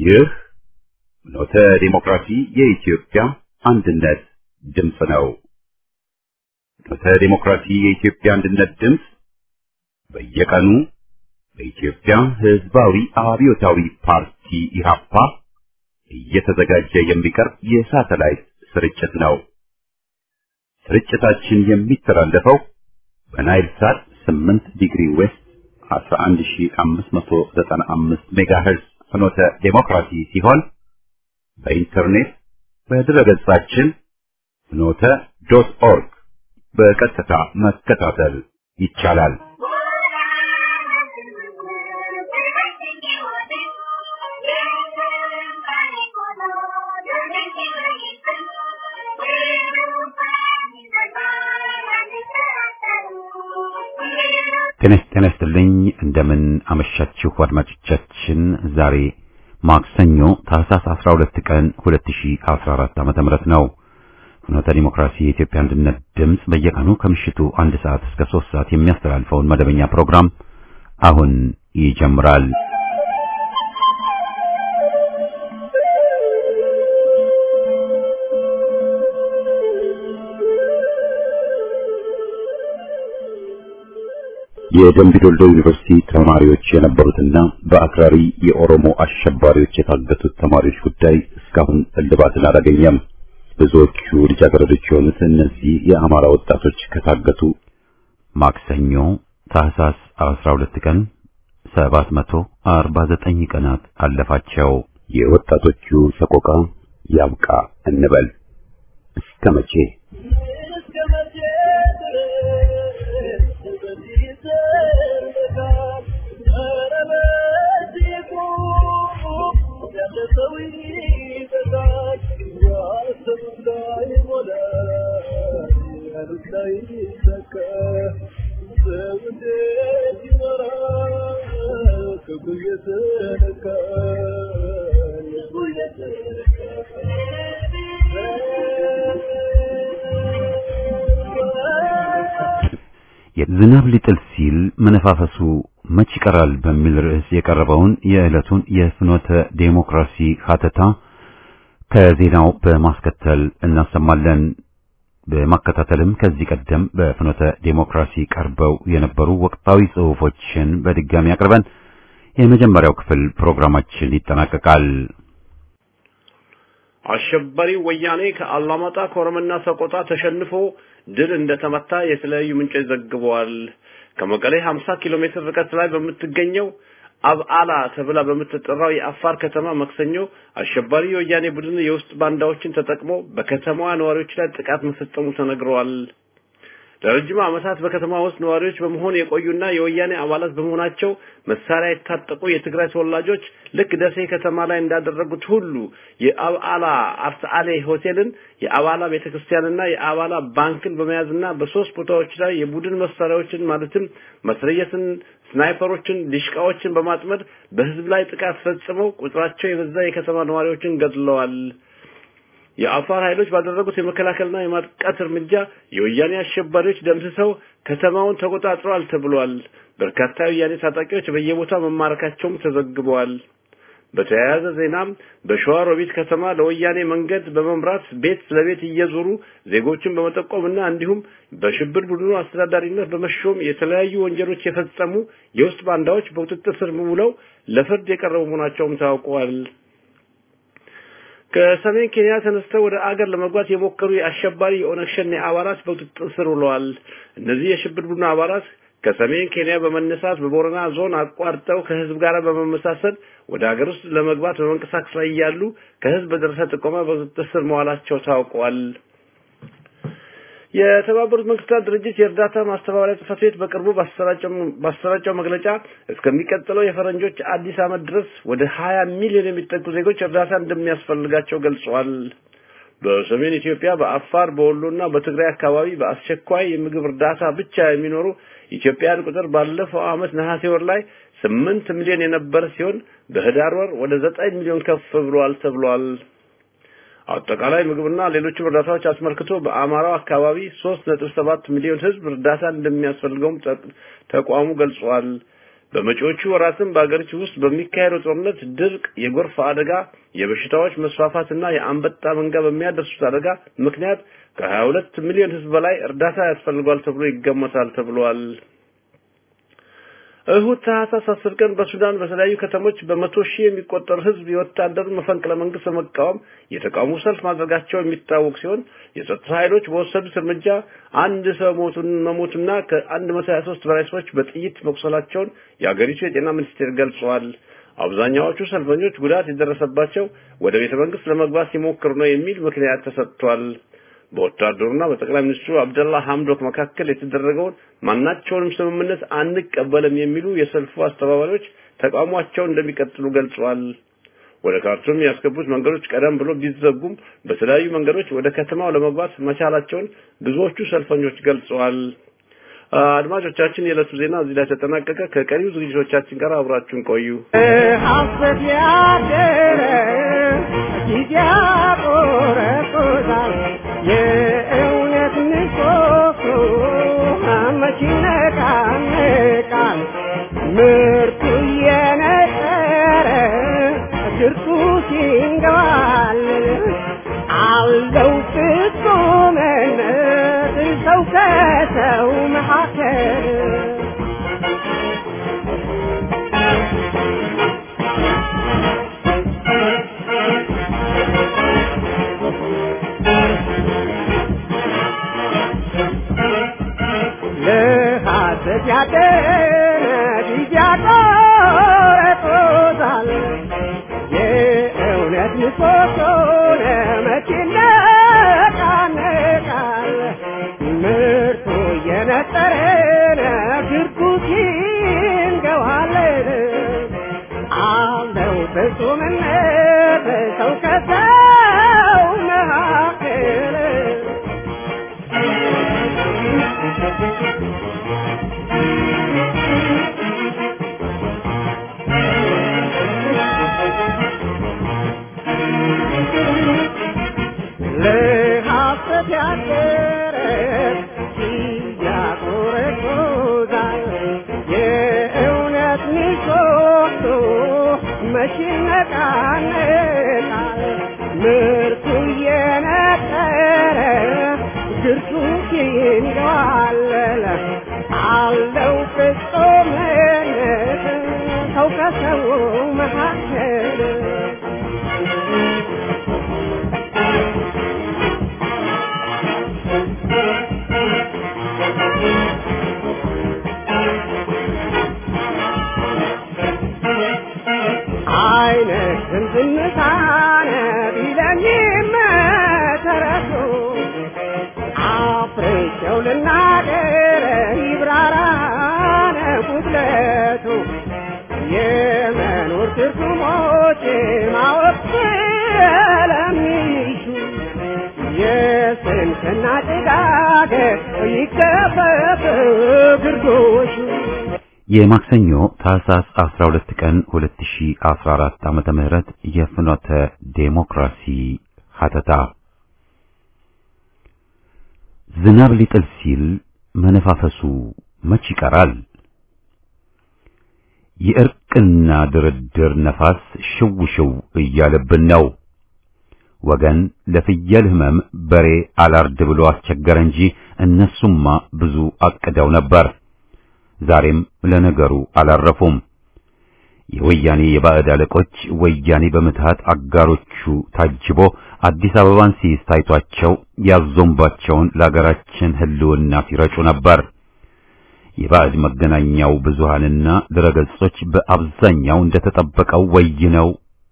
ይህ ኖተ ዲሞክራሲ የኢትዮጵያ አንድነት ድምፅ ነው። ኖተ ዲሞክራሲ የኢትዮጵያ አንድነት ድምፅ በየቀኑ በኢትዮጵያ ሕዝባዊ አብዮታዊ ፓርቲ ኢህአፓ እየተዘጋጀ የሚቀርብ የሳተላይት ስርጭት ነው። ስርጭታችን የሚተላለፈው በናይል ሳት 8 ዲግሪ ዌስት 11595 ሜጋሄርዝ ፍኖተ ዴሞክራሲ ሲሆን በኢንተርኔት በድረገጻችን ፍኖተ ዶት ኦርግ በቀጥታ መከታተል ይቻላል። ጤና ይስጥልኝ። እንደምን አመሻችሁ አድማጮቻችን። ዛሬ ማክሰኞ ታህሳስ 12 ቀን 2014 ዓመተ ምህረት ነው። ፍኖተ ዲሞክራሲ የኢትዮጵያ አንድነት ድምፅ በየቀኑ ከምሽቱ አንድ ሰዓት እስከ 3 ሰዓት የሚያስተላልፈውን መደበኛ ፕሮግራም አሁን ይጀምራል። የደምቢዶሎ ዩኒቨርሲቲ ተማሪዎች የነበሩትና በአክራሪ የኦሮሞ አሸባሪዎች የታገቱት ተማሪዎች ጉዳይ እስካሁን እልባትን አላገኘም። ብዙዎቹ ልጃገረዶች የሆኑት እነዚህ የአማራ ወጣቶች ከታገቱ ማክሰኞ ታህሳስ 12 ቀን 749 ቀናት አለፋቸው። የወጣቶቹ ሰቆቃ ያብቃ እንበል እስከ መቼ? ዝናብ ሊጥል ሲል መነፋፈሱ መች ይቀራል በሚል ርዕስ የቀረበውን የዕለቱን የፍኖተ ዴሞክራሲ ሀተታ ከዜናው በማስከተል እናሰማለን። በማከታተልም ከዚህ ቀደም በፍኖተ ዴሞክራሲ ቀርበው የነበሩ ወቅታዊ ጽሑፎችን በድጋሚ አቅርበን የመጀመሪያው ክፍል ፕሮግራማችን ይጠናቀቃል። አሸባሪው ወያኔ ከአላማጣ ኮረምና ሰቆጣ ተሸንፎ ድል እንደተመታ የተለያዩ ምንጮች ዘግበዋል። ከመቀሌ 50 ኪሎ ሜትር ርቀት ላይ በምትገኘው አብዓላ ተብላ በምትጠራው የአፋር ከተማ መክሰኞ አሸባሪ የወያኔ ቡድን የውስጥ ባንዳዎችን ተጠቅሞ በከተማዋ ነዋሪዎች ላይ ጥቃት መፈጸሙ ተነግረዋል። ለረጅም ዓመታት በከተማ ውስጥ ነዋሪዎች በመሆን የቆዩና የወያኔ አባላት በመሆናቸው መሳሪያ የታጠቁ የትግራይ ተወላጆች ልክ ደሴ ከተማ ላይ እንዳደረጉት ሁሉ የአብዓላ አርሰአሌ ሆቴልን፣ የአባላ ቤተክርስቲያንና የአባላ ባንክን በመያዝና በሶስት ቦታዎች ላይ የቡድን መሳሪያዎችን ማለትም መስረየትን፣ ስናይፐሮችን፣ ዲሽቃዎችን በማጥመድ በህዝብ ላይ ጥቃት ፈጽመው ቁጥራቸው የበዛ የከተማ ነዋሪዎችን ገድለዋል። የአፋር ኃይሎች ባደረጉት የመከላከልና የማጥቃት እርምጃ የወያኔ አሸባሪዎች ደምስሰው ከተማውን ተቆጣጥረዋል ተብሏል። በርካታ የወያኔ ታጣቂዎች በየቦታው መማረካቸውም ተዘግበዋል። በተያያዘ ዜናም በሸዋ ሮቢት ከተማ ለወያኔ መንገድ በመምራት ቤት ለቤት እየዞሩ ዜጎችን በመጠቆምና እንዲሁም በሽብር ቡድኑ አስተዳዳሪነት በመሾም የተለያዩ ወንጀሎች የፈጸሙ የውስጥ ባንዳዎች በቁጥጥር ስር ውለው ለፍርድ የቀረቡ መሆናቸውም ታውቀዋል። ከሰሜን ኬንያ ተነስተው ወደ አገር ለመግባት የሞከሩ የአሸባሪ የኦነግ ሸኔ አባላት በቁጥጥር ስር ውለዋል። እነዚህ የሽብር ቡድኑ አባላት ከሰሜን ኬንያ በመነሳት በቦረና ዞን አቋርጠው ከህዝብ ጋር በመመሳሰል ወደ ሀገር ውስጥ ለመግባት በመንቀሳቀስ ላይ እያሉ ከህዝብ በደረሰ ጥቆማ በቁጥጥር ስር መዋላቸው ታውቋል። የተባበሩት መንግስታት ድርጅት የእርዳታ ማስተባበሪያ ጽሕፈት ቤት በቅርቡ ባሰራጨው መግለጫ እስከሚቀጥለው የፈረንጆች አዲስ ዓመት ድረስ ወደ 20 ሚሊዮን የሚጠጉ ዜጎች እርዳታ እንደሚያስፈልጋቸው ገልጸዋል። በሰሜን ኢትዮጵያ፣ በአፋር፣ በወሎና በትግራይ አካባቢ በአስቸኳይ የምግብ እርዳታ ብቻ የሚኖሩ ኢትዮጵያውያን ቁጥር ባለፈው ዓመት ነሐሴ ወር ላይ ስምንት ሚሊዮን የነበረ ሲሆን በህዳር ወር ወደ ዘጠኝ ሚሊዮን ከፍ ብሏል ተብሏል። አጠቃላይ ምግብና ሌሎችም እርዳታዎች አስመልክቶ በአማራው አካባቢ 3.7 ሚሊዮን ህዝብ እርዳታ እንደሚያስፈልገውም ተቋሙ ገልጿል። በመጪዎቹ ወራትም በአገሪቱ ውስጥ በሚካሄደው ጦርነት፣ ድርቅ፣ የጎርፍ አደጋ፣ የበሽታዎች መስፋፋትና የአንበጣ መንጋ በሚያደርሱት አደጋ ምክንያት ከ22 ሚሊዮን ሕዝብ በላይ እርዳታ ያስፈልጓል ተብሎ ይገመታል ተብሏል። እሁድ ታህሳስ አስር ቀን በሱዳን በተለያዩ ከተሞች በመቶ ሺህ የሚቆጠር ህዝብ የወታደሩን መፈንቅለ መንግስት በመቃወም የተቃውሞ ሰልፍ ማድረጋቸው የሚታወቅ ሲሆን የጸጥታ ኃይሎች በወሰዱት እርምጃ አንድ ሰው ሞቱን መሞቱና ከአንድ መቶ ሀያ ሶስት በላይ ሰዎች በጥይት መቁሰላቸውን የአገሪቱ የጤና ሚኒስቴር ገልጸዋል። አብዛኛዎቹ ሰልፈኞች ጉዳት የደረሰባቸው ወደ ቤተ መንግስት ለመግባት ሲሞክሩ ነው የሚል ምክንያት ተሰጥቷል። በወታደሩና በጠቅላይ ሚኒስትሩ አብደላ ሐምዶክ መካከል የተደረገውን ማናቸውንም ስምምነት አንቀበልም የሚሉ የሰልፉ አስተባባሪዎች ተቃውሟቸውን እንደሚቀጥሉ ገልጸዋል። ወደ ካርቱም ያስገቡት መንገዶች ቀደም ብሎ ቢዘጉም በተለያዩ መንገዶች ወደ ከተማው ለመግባት መቻላቸውን ብዙዎቹ ሰልፈኞች ገልጸዋል። አድማጮቻችን፣ የዕለቱ ዜና እዚህ ላይ ተጠናቀቀ። ከቀሪው ዝግጅቶቻችን ጋር አብራችሁን ቆዩ። ሀሰት ያደረ ጊዜ ያቆረቆዛል የእውነት ንሶሶ መች ይነቃነቃል ምርቱ እየነጠረ ድርሱ ሲንገባል አለው ፍጹምነት ሰው ከሰው መካከል ለሐሰት ያደረ ጊዜ ያቆረጦታል የእውነት ምሰሶ ለመቼ ይነቃነቃል ምርቱ እየነጠረ ግርጉት ይንገዋለን አለው ፍጹምነት ሰው ከሰው መካከል ለሐሰት ያደረ ያቆረቆዛል የእውነት ምሰሶ መች ይነቃነቃል ምርቱ እየነጠረ ድርሱ ይንገዋለል አለው ፍጹምነት ሰው ከሰው መካከል አይነ ዝምዝምታነ ቢለኝም ተረሱ አፍሬቸው ልናገር ይብራራነ ጉድለቱ የመኖር ትርጉሞች ማወቅ ስለሚሹ የስንፍና ጭጋግ ይገፈፍ ግርዶሹ የማክሰኞ ታህሳስ 12 ቀን 2014 ዓመተ ምህረት የፍኖተ ዴሞክራሲ ሀተታ ዝናብ ሊጥል ሲል መነፋፈሱ መች ይቀራል? የእርቅና ድርድር ነፋስ ሽው ሽው እያለብን ነው። ወገን ለፍየል ህመም በሬ አላርድ ብሎ አስቸገረ እንጂ እነሱማ ብዙ አቅደው ነበር። ዛሬም ለነገሩ አላረፉም። የወያኔ የባዕድ አለቆች ወያኔ በምትሃት አጋሮቹ ታጅቦ አዲስ አበባን ሲይዝ ታይቷቸው ያዞምባቸውን ለአገራችን ህልውና ሲረጩ ነበር። የባዕድ መገናኛው ብዙሃንና ድረገጾች በአብዛኛው እንደተጠበቀው ወይነው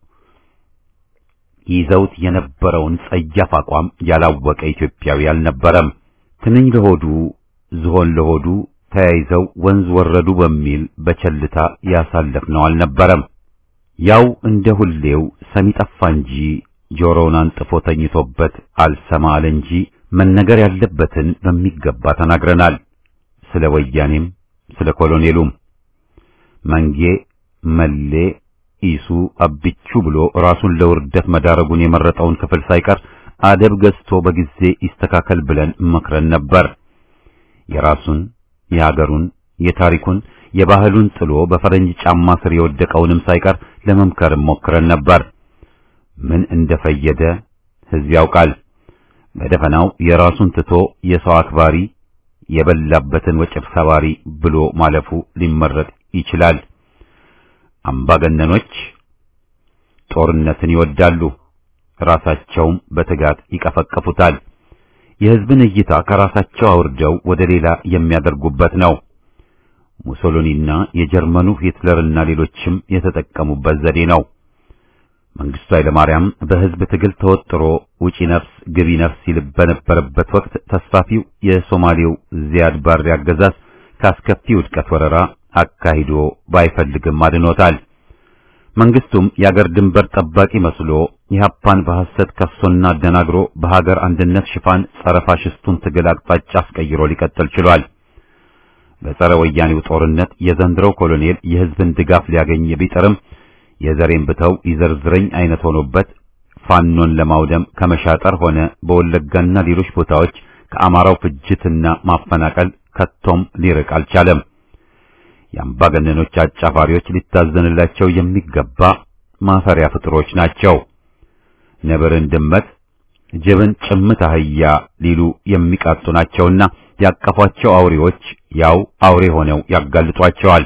ይዘውት የነበረውን ጸያፍ አቋም ያላወቀ ኢትዮጵያዊ አልነበረም። ትንኝ ለሆዱ ዝሆን ለሆዱ ተያይዘው ወንዝ ወረዱ በሚል በቸልታ ያሳለፍነው አልነበረም። ያው እንደ ሁሌው ሰሚ ጠፋ እንጂ ጆሮውን አንጥፎ ተኝቶበት አልሰማ አለ እንጂ መነገር ያለበትን በሚገባ ተናግረናል። ስለ ወያኔም ስለ ኮሎኔሉም መንጌ መሌ ኢሱ አብቹ ብሎ ራሱን ለውርደት መዳረጉን የመረጠውን ክፍል ሳይቀር አደብ ገዝቶ በጊዜ ይስተካከል ብለን መክረን ነበር። የራሱን የሀገሩን የታሪኩን የባህሉን ጥሎ በፈረንጅ ጫማ ስር የወደቀውንም ሳይቀር ለመምከርም ሞክረን ነበር። ምን እንደፈየደ ሕዝብ ያውቃል። በደፈናው የራሱን ትቶ የሰው አክባሪ የበላበትን ወጭር ሰባሪ ብሎ ማለፉ ሊመረጥ ይችላል። አምባገነኖች ጦርነትን ይወዳሉ፣ ራሳቸውም በትጋት ይቀፈቀፉታል። የሕዝብን እይታ ከራሳቸው አውርደው ወደ ሌላ የሚያደርጉበት ነው። ሙሶሎኒና የጀርመኑ ሂትለርና ሌሎችም የተጠቀሙበት ዘዴ ነው። መንግስቱ ኃይለማርያም በሕዝብ ትግል ተወጥሮ ውጪ ነፍስ ግቢ ነፍስ ይል በነበረበት ወቅት ተስፋፊው የሶማሌው ዚያድ ባሬ አገዛዝ ካስከፊ ውድቀት ወረራ አካሂዶ ባይፈልግም አድኖታል። መንግስቱም የአገር ድንበር ጠባቂ መስሎ ኢህአፓን በሐሰት ከሶና አደናግሮ በሀገር አንድነት ሽፋን ጸረ ፋሽስቱን ትግል አቅጣጫ አስቀይሮ ሊቀጥል ችሏል። በጸረ ወያኔው ጦርነት የዘንድሮው ኮሎኔል የህዝብን ድጋፍ ሊያገኝ ቢጥርም የዘሬን ብተው ይዘርዝረኝ አይነት ሆኖበት ፋኖን ለማውደም ከመሻጠር ሆነ በወለጋና ሌሎች ቦታዎች ከአማራው ፍጅትና ማፈናቀል ከቶም ሊርቅ አልቻለም። የአምባገነኖች አጫፋሪዎች ሊታዘንላቸው የሚገባ ማፈሪያ ፍጥሮች ናቸው። ነብርን ድመት፣ ጅብን ጭምት አህያ ሊሉ የሚቃጡ ናቸውና ያቀፏቸው አውሬዎች ያው አውሬ ሆነው ያጋልጧቸዋል።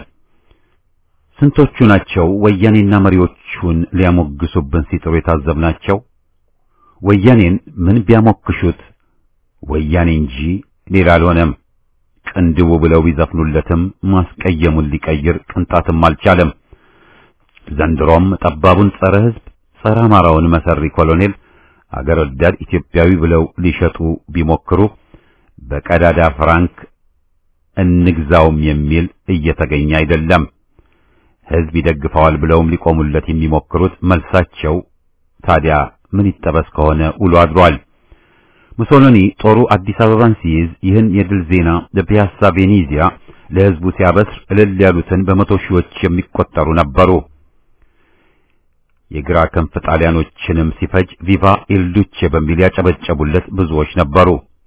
ስንቶቹ ናቸው ወያኔና መሪዎቹን ሊያሞግሱብን ሲጥሩ የታዘብናቸው? ወያኔን ምን ቢያሞክሹት ወያኔ እንጂ ሌላ አልሆነም። ቅንድቡ ብለው ቢዘፍኑለትም ማስቀየሙን ሊቀይር ቅንጣትም አልቻለም። ዘንድሮም ጠባቡን ጸረ ሕዝብ ጸረ አማራውን መሰሪ ኮሎኔል አገር ወዳድ ኢትዮጵያዊ ብለው ሊሸጡ ቢሞክሩ በቀዳዳ ፍራንክ እንግዛውም የሚል እየተገኘ አይደለም። ሕዝብ ይደግፈዋል ብለውም ሊቆሙለት የሚሞክሩት መልሳቸው ታዲያ ምን ይጠበስ ከሆነ ውሎ አድሯል። ሙሶሎኒ ጦሩ አዲስ አበባን ሲይዝ ይህን የድል ዜና በፒያሳ ቬኔዚያ ለሕዝቡ ሲያበስር እልል ያሉትን በመቶ ሺዎች የሚቆጠሩ ነበሩ። የግራ ክንፍ ጣሊያኖችንም ሲፈጅ ቪቫ ኢልዱቼ በሚል ያጨበጨቡለት ብዙዎች ነበሩ።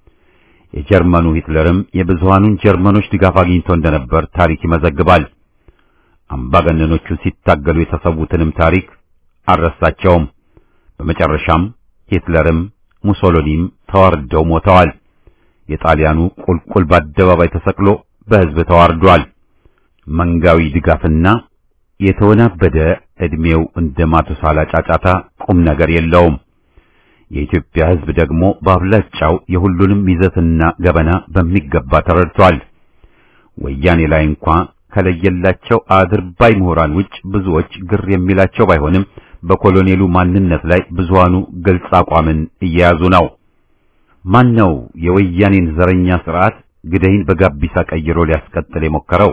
የጀርመኑ ሂትለርም የብዙሃኑን ጀርመኖች ድጋፍ አግኝቶ እንደነበር ታሪክ ይመዘግባል። አምባገነኖቹን ሲታገሉ የተሰዉትንም ታሪክ አልረሳቸውም። በመጨረሻም ሂትለርም ሙሶሎኒም ተዋርደው ሞተዋል። የጣሊያኑ ቁልቁል በአደባባይ ተሰቅሎ በሕዝብ ተዋርዷል። መንጋዊ ድጋፍና የተወናበደ ዕድሜው እንደ ማቱሳላ ጫጫታ ቁም ነገር የለውም። የኢትዮጵያ ሕዝብ ደግሞ በአብላጫው የሁሉንም ይዘትና ገበና በሚገባ ተረድቷል። ወያኔ ላይ እንኳ ከለየላቸው አድርባይ ምሁራን ውጭ ብዙዎች ግር የሚላቸው ባይሆንም በኮሎኔሉ ማንነት ላይ ብዙሃኑ ግልጽ አቋምን እየያዙ ነው። ማን ነው የወያኔን ዘረኛ ስርዓት ግደይን በጋቢሳ ቀይሮ ሊያስቀጥል የሞከረው?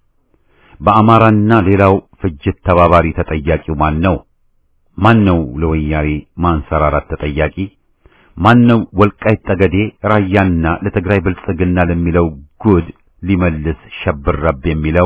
በአማራና ሌላው ፍጅት ተባባሪ ተጠያቂው ማን ነው? ማን ነው ለወያኔ ማንሰራራት ተጠያቂ? ማን ነው ወልቃይት ጠገዴ፣ ራያና ለትግራይ ብልጽግና ለሚለው ጉድ ሊመልስ ሸብረብ የሚለው?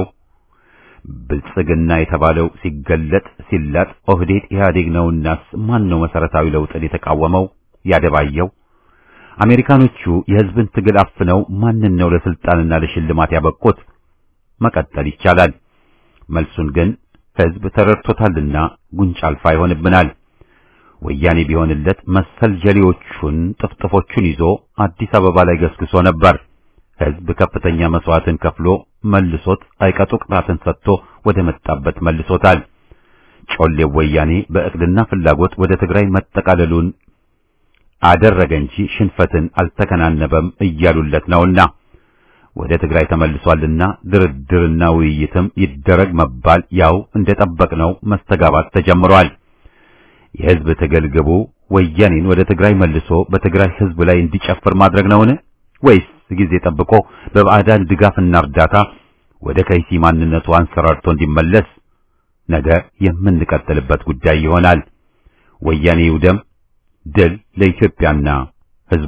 ብልጽግና የተባለው ሲገለጥ ሲላጥ ኦህዴድ ኢህአዴግ ነውናስ ማን ነው መሰረታዊ ለውጥን የተቃወመው ያደባየው? አሜሪካኖቹ የህዝብን ትግል አፍነው ማንን ነው ለስልጣንና ለሽልማት ያበቁት? መቀጠል ይቻላል። መልሱን ግን ህዝብ ተረድቶታልና ጉንጭ አልፋ ይሆንብናል። ወያኔ ቢሆንለት መሰል ጀሌዎቹን ጥፍጥፎቹን ይዞ አዲስ አበባ ላይ ገስግሶ ነበር። ህዝብ ከፍተኛ መስዋዕትን ከፍሎ መልሶት አይቀጡ ቅጣትን ሰጥቶ ወደ መጣበት መልሶታል። ጮሌው ወያኔ በእቅድና ፍላጎት ወደ ትግራይ መጠቃለሉን አደረገ እንጂ ሽንፈትን አልተከናነበም እያሉለት ነውና ወደ ትግራይ ተመልሷልና ድርድርና ውይይትም ይደረግ መባል ያው እንደጠበቅነው መስተጋባት ተጀምሯል። የህዝብ ትግል ግቡ ወያኔን ወደ ትግራይ መልሶ በትግራይ ህዝብ ላይ እንዲጨፍር ማድረግ ነውን? ወይስ ጊዜ ጠብቆ በባዕዳን ድጋፍና እርዳታ ወደ ከይሲ ማንነቱ አንሰራርቶ እንዲመለስ ነገ የምንቀጥልበት ጉዳይ ይሆናል። ወያኔ ይውደም። ድል ለኢትዮጵያና ህዝቧ።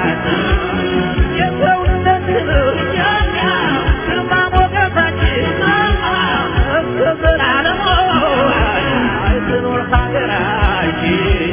የሰውነት ግርማ ሞገሳችን እስከ ዘላለሙ ትኖር ሀገራችን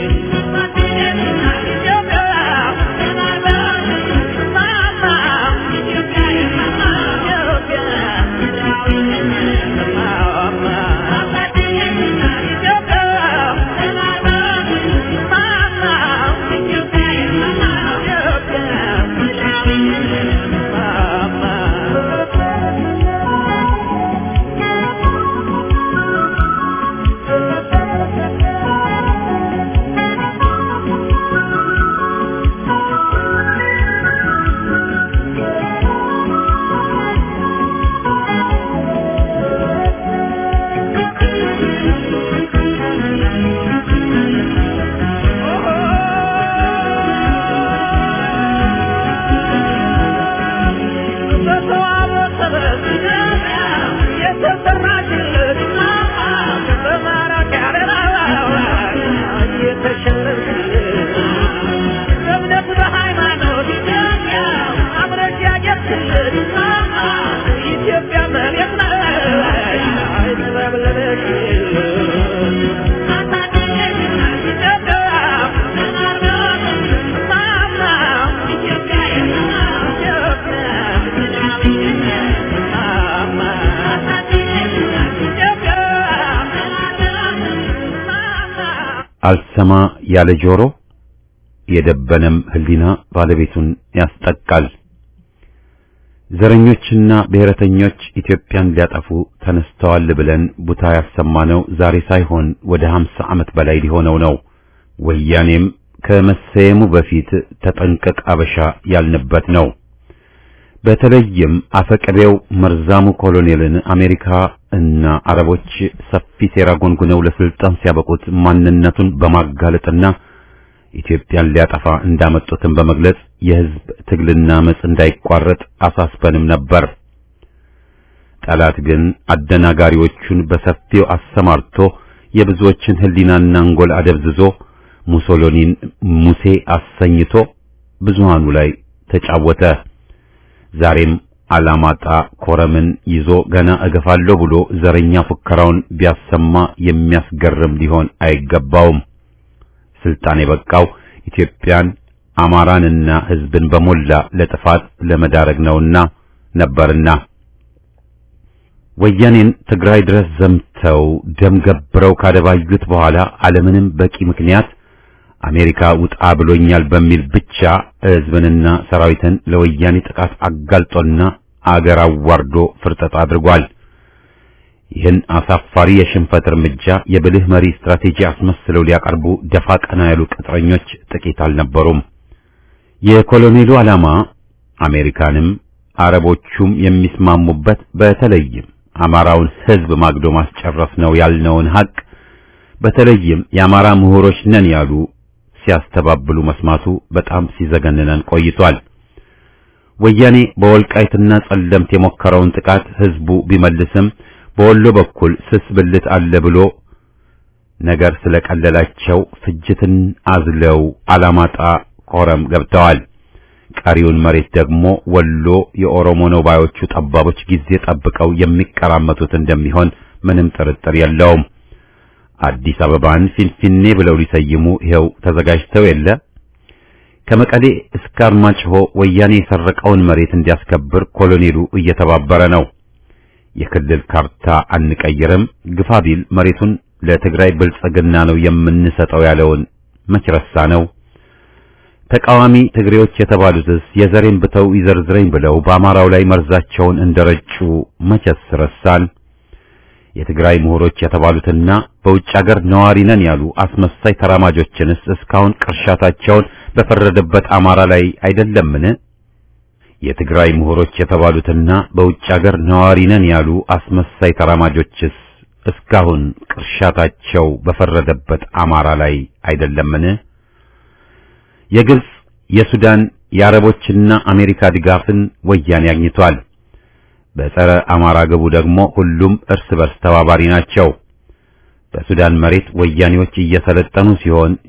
ኢትዮጵያ መሬት አልሰማ ያለ ጆሮ የደበነም ሕሊና ባለቤቱን ያስጠቃል። ዘረኞችና ብሔረተኞች ኢትዮጵያን ሊያጠፉ ተነስተዋል ብለን ቡታ ያሰማነው ዛሬ ሳይሆን ወደ ሀምሳ ዓመት በላይ ሊሆነው ነው። ወያኔም ከመሰየሙ በፊት ተጠንቀቅ አበሻ ያልንበት ነው። በተለይም አፈቀቤው መርዛሙ ኮሎኔልን አሜሪካ እና አረቦች ሰፊ ሴራ ጎንጉነው ለስልጣን ሲያበቁት ማንነቱን በማጋለጥና ኢትዮጵያን ሊያጠፋ እንዳመጡትን በመግለጽ የሕዝብ ትግልና መጽ እንዳይቋረጥ አሳስበንም ነበር። ጠላት ግን አደናጋሪዎቹን በሰፊው አሰማርቶ የብዙዎችን ሕሊናና አንጎል አደብዝዞ ሙሶሎኒን ሙሴ አሰኝቶ ብዙሃኑ ላይ ተጫወተ። ዛሬም አላማጣ ኮረምን ይዞ ገና እገፋለሁ ብሎ ዘረኛ ፉከራውን ቢያሰማ የሚያስገርም ሊሆን አይገባውም። ስልጣን የበቃው ኢትዮጵያን አማራንና ሕዝብን በሞላ ለጥፋት ለመዳረግ ነውና ነበርና ወያኔን ትግራይ ድረስ ዘምተው ደም ገብረው ካደባዩት በኋላ አለምንም በቂ ምክንያት አሜሪካ ውጣ ብሎኛል በሚል ብቻ ሕዝብንና ሰራዊትን ለወያኔ ጥቃት አጋልጦና አገር አዋርዶ ፍርጠጣ አድርጓል። ይህን አሳፋሪ የሽንፈት እርምጃ የብልህ መሪ ስትራቴጂ አስመስለው ሊያቀርቡ ደፋ ቀና ያሉ ቅጥረኞች ጥቂት አልነበሩም። የኮሎኔሉ ዓላማ አሜሪካንም አረቦቹም የሚስማሙበት በተለይም አማራውን ሕዝብ ማግዶ ማስጨረስ ነው ያልነውን ሀቅ በተለይም የአማራ ምሁሮች ነን ያሉ ሲያስተባብሉ መስማቱ በጣም ሲዘገንነን ቆይቷል። ወያኔ በወልቃይትና ጸለምት የሞከረውን ጥቃት ሕዝቡ ቢመልስም በወሎ በኩል ስስ ብልት አለ ብሎ ነገር ስለቀለላቸው ፍጅትን አዝለው አላማጣ ኮረም ገብተዋል። ቀሪውን መሬት ደግሞ ወሎ የኦሮሞ ነው ባዮቹ ጠባቦች ጊዜ ጠብቀው የሚቀራመቱት እንደሚሆን ምንም ጥርጥር የለውም። አዲስ አበባን ፊንፊኔ ብለው ሊሰይሙ ይኸው ተዘጋጅተው የለ። ከመቀሌ እስከ አርማጭሆ ወያኔ የሰረቀውን መሬት እንዲያስከብር ኮሎኔሉ እየተባበረ ነው። የክልል ካርታ አንቀይርም፣ ግፋ ቢል መሬቱን ለትግራይ ብልጽግና ነው የምንሰጠው ያለውን መች ረሳ ነው። ተቃዋሚ ትግሬዎች የተባሉትስ የዘሬን ብተው ይዘርዝረኝ ብለው በአማራው ላይ መርዛቸውን እንደረጩ መቸስ ረሳን። የትግራይ ምሁሮች የተባሉትና በውጭ ሀገር ነዋሪ ነን ያሉ አስመሳይ ተራማጆችንስ እስካሁን ቅርሻታቸውን በፈረደበት አማራ ላይ አይደለምን? የትግራይ ምሁሮች የተባሉትና በውጭ ሀገር ነዋሪ ነን ያሉ አስመሳይ ተራማጆችስ እስካሁን ቅርሻታቸው በፈረደበት አማራ ላይ አይደለምን? የግብጽ፣ የሱዳን፣ የአረቦችና አሜሪካ ድጋፍን ወያኔ አግኝቷል። በጸረ አማራ ግቡ ደግሞ ሁሉም እርስ በርስ ተባባሪ ናቸው። በሱዳን መሬት ወያኔዎች እየሰለጠኑ ሲሆን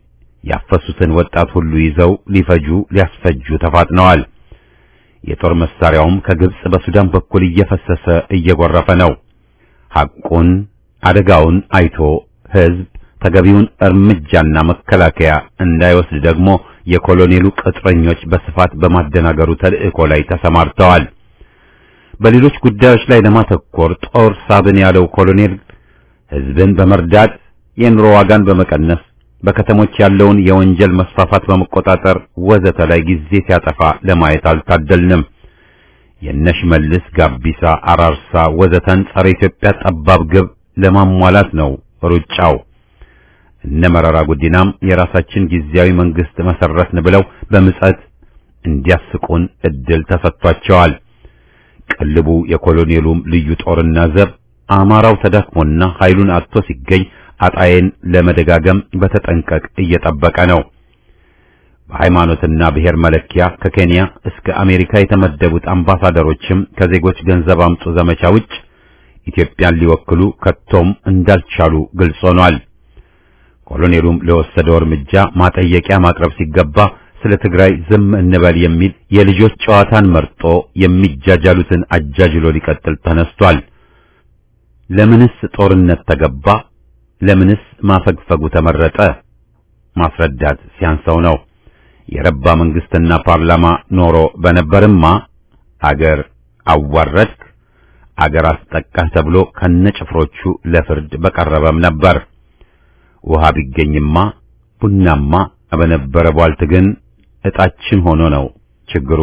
ያፈሱትን ወጣት ሁሉ ይዘው ሊፈጁ ሊያስፈጁ ተፋጥነዋል። የጦር መሳሪያውም ከግብጽ በሱዳን በኩል እየፈሰሰ እየጎረፈ ነው። ሐቁን አደጋውን አይቶ ሕዝብ ተገቢውን እርምጃና መከላከያ እንዳይወስድ ደግሞ የኮሎኔሉ ቅጥረኞች በስፋት በማደናገሩ ተልእኮ ላይ ተሰማርተዋል። በሌሎች ጉዳዮች ላይ ለማተኮር ጦር ሳብን ያለው ኮሎኔል ሕዝብን በመርዳት የኑሮ ዋጋን በመቀነስ በከተሞች ያለውን የወንጀል መስፋፋት በመቆጣጠር ወዘተ ላይ ጊዜ ሲያጠፋ ለማየት አልታደልንም። የነሽመልስ ጋቢሳ፣ አራርሳ ወዘተን ጸረ ኢትዮጵያ ጠባብ ግብ ለማሟላት ነው ሩጫው። እነ መረራ ጉዲናም የራሳችን ጊዜያዊ መንግስት መሰረትን ብለው በምጸት እንዲያስቁን እድል ተሰጥቷቸዋል። ቅልቡ የኮሎኔሉም ልዩ ጦርና ዘብ አማራው ተዳክሞና ኃይሉን አጥቶ ሲገኝ አጣዬን ለመደጋገም በተጠንቀቅ እየጠበቀ ነው። በሃይማኖትና ብሔር መለኪያ ከኬንያ እስከ አሜሪካ የተመደቡት አምባሳደሮችም ከዜጎች ገንዘብ አምጡ ዘመቻ ውጭ ኢትዮጵያን ሊወክሉ ከቶም እንዳልቻሉ ግልጽ ሆኗል። ኮሎኔሉም ለወሰደው እርምጃ ማጠየቂያ ማቅረብ ሲገባ ስለ ትግራይ ዝም እንበል የሚል የልጆች ጨዋታን መርጦ የሚጃጃሉትን አጃጅሎ ሊቀጥል ተነስቷል። ለምንስ ጦርነት ተገባ? ለምንስ ማፈግፈጉ ተመረጠ? ማስረዳት ሲያንሰው ነው። የረባ መንግስትና ፓርላማ ኖሮ በነበርማ አገር አዋረድክ፣ አገር አስጠቃህ ተብሎ ከነጭፍሮቹ ለፍርድ በቀረበም ነበር። ውሃ ቢገኝማ ቡናማ በነበረ ቧልት ግን እጣችን ሆኖ ነው ችግሩ።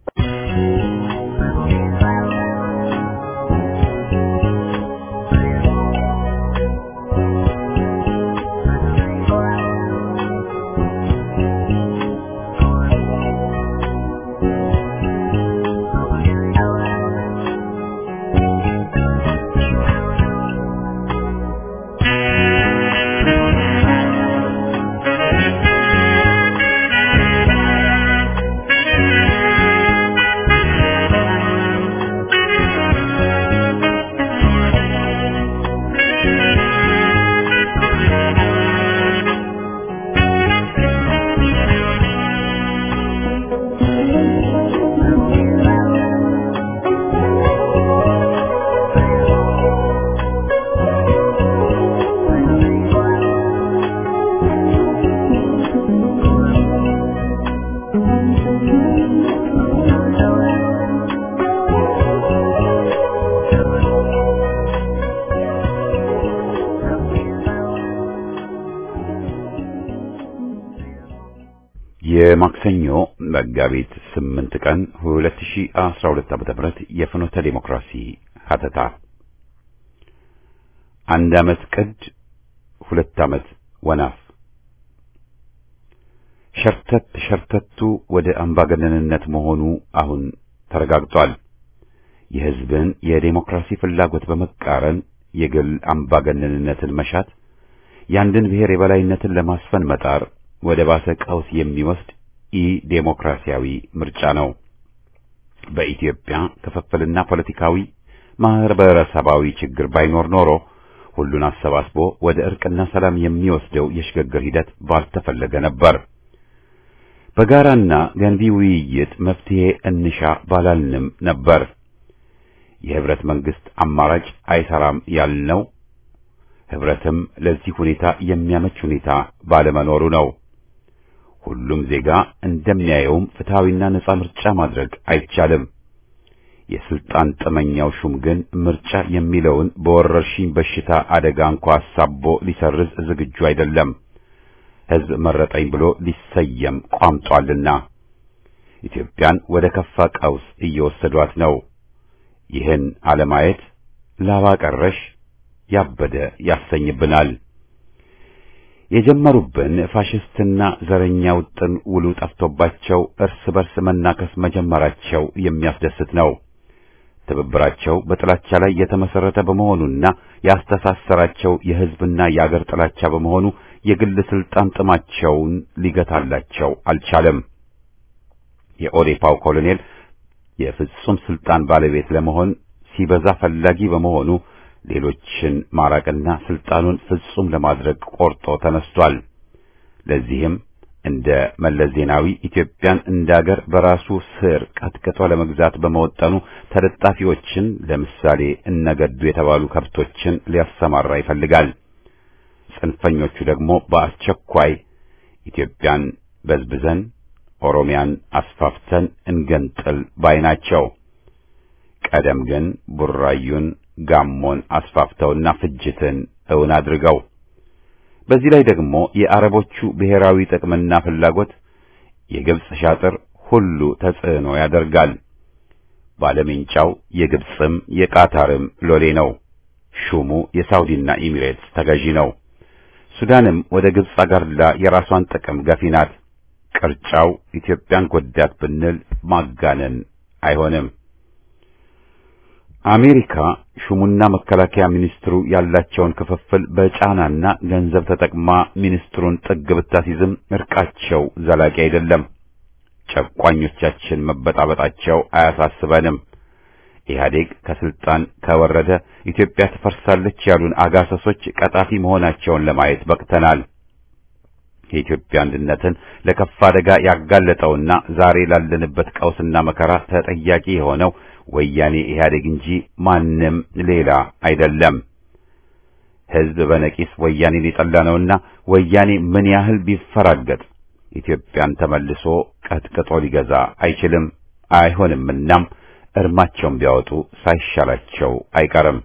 የማክሰኞ መጋቢት 8 ቀን 2012 ዓ.ም የፍኖተ ዲሞክራሲ ሀተታ አንድ ዓመት ቅድ ሁለት ዓመት ወናፍ ሸርተት ሸርተቱ ወደ አምባገነንነት መሆኑ አሁን ተረጋግጧል። የሕዝብን የዴሞክራሲ ፍላጎት በመቃረን የግል አምባገነንነትን መሻት፣ የአንድን ብሔር የበላይነትን ለማስፈን መጣር ወደ ባሰ ቀውስ የሚወስድ ኢ ዴሞክራሲያዊ ምርጫ ነው። በኢትዮጵያ ክፍፍልና ፖለቲካዊ ማህበረሰባዊ ችግር ባይኖር ኖሮ ሁሉን አሰባስቦ ወደ እርቅና ሰላም የሚወስደው የሽግግር ሂደት ባልተፈለገ ነበር። በጋራና ገንቢ ውይይት መፍትሄ እንሻ ባላልንም ነበር። የህብረት መንግስት አማራጭ አይሰራም ያልነው ህብረትም ለዚህ ሁኔታ የሚያመች ሁኔታ ባለመኖሩ ነው። ሁሉም ዜጋ እንደሚያየውም ፍትሐዊና ነጻ ምርጫ ማድረግ አይቻልም። የስልጣን ጥመኛው ሹም ግን ምርጫ የሚለውን በወረርሽኝ በሽታ አደጋ እንኳ አሳቦ ሊሰርዝ ዝግጁ አይደለም። ህዝብ መረጠኝ ብሎ ሊሰየም ቋምጧልና ኢትዮጵያን ወደ ከፋ ቀውስ እየወሰዷት ነው። ይህን አለማየት ላባ ቀረሽ ያበደ ያሰኝብናል። የጀመሩብን ፋሽስትና ዘረኛ ውጥን ውሉ ጠፍቶባቸው እርስ በርስ መናከስ መጀመራቸው የሚያስደስት ነው። ትብብራቸው በጥላቻ ላይ የተመሰረተ በመሆኑና ያስተሳሰራቸው የህዝብና የአገር ጥላቻ በመሆኑ የግል ስልጣን ጥማቸውን ሊገታላቸው አልቻለም። የኦዴፓው ኮሎኔል የፍጹም ስልጣን ባለቤት ለመሆን ሲበዛ ፈላጊ በመሆኑ ሌሎችን ማራቅና ስልጣኑን ፍጹም ለማድረግ ቆርጦ ተነስቷል። ለዚህም እንደ መለስ ዜናዊ ኢትዮጵያን እንደ አገር በራሱ ስር ቀጥቅጦ ለመግዛት በመወጠኑ ተለጣፊዎችን ለምሳሌ እነገዱ የተባሉ ከብቶችን ሊያሰማራ ይፈልጋል። ጽንፈኞቹ ደግሞ በአስቸኳይ ኢትዮጵያን በዝብዘን ኦሮሚያን አስፋፍተን እንገንጥል ባይ ናቸው። ቀደም ግን ቡራዩን፣ ጋሞን አስፋፍተውና ፍጅትን እውን አድርገው በዚህ ላይ ደግሞ የአረቦቹ ብሔራዊ ጥቅምና ፍላጎት የግብጽ ሻጥር ሁሉ ተጽዕኖ ያደርጋል። ባለሜንጫው የግብጽም የቃታርም ሎሌ ነው። ሹሙ የሳውዲና ኢሚሬትስ ተገዢ ነው። ሱዳንም ወደ ግብጽ አጋርላ የራሷን ጥቅም ገፊ ናት። ቅርጫው ኢትዮጵያን ጎዳት ብንል ማጋነን አይሆንም። አሜሪካ ሹሙና መከላከያ ሚኒስትሩ ያላቸውን ክፍፍል በጫናና ገንዘብ ተጠቅማ ሚኒስትሩን ጥግ ብታሲዝም እርቃቸው ዘላቂ አይደለም። ጨቋኞቻችን መበጣበጣቸው አያሳስበንም። ኢህአዴግ ከስልጣን ከወረደ ኢትዮጵያ ትፈርሳለች ያሉን አጋሰሶች ቀጣፊ መሆናቸውን ለማየት በቅተናል። የኢትዮጵያ አንድነትን ለከፋ አደጋ ያጋለጠውና ዛሬ ላለንበት ቀውስና መከራ ተጠያቂ የሆነው ወያኔ ኢህአዴግ እንጂ ማንም ሌላ አይደለም። ሕዝብ በነቂስ ወያኔን የጠላ ነውና ወያኔ ምን ያህል ቢፈራገጥ ኢትዮጵያን ተመልሶ ቀጥቅጦ ሊገዛ አይችልም አይሆንምናም እርማቸውን ቢያወጡ ሳይሻላቸው አይቀርም።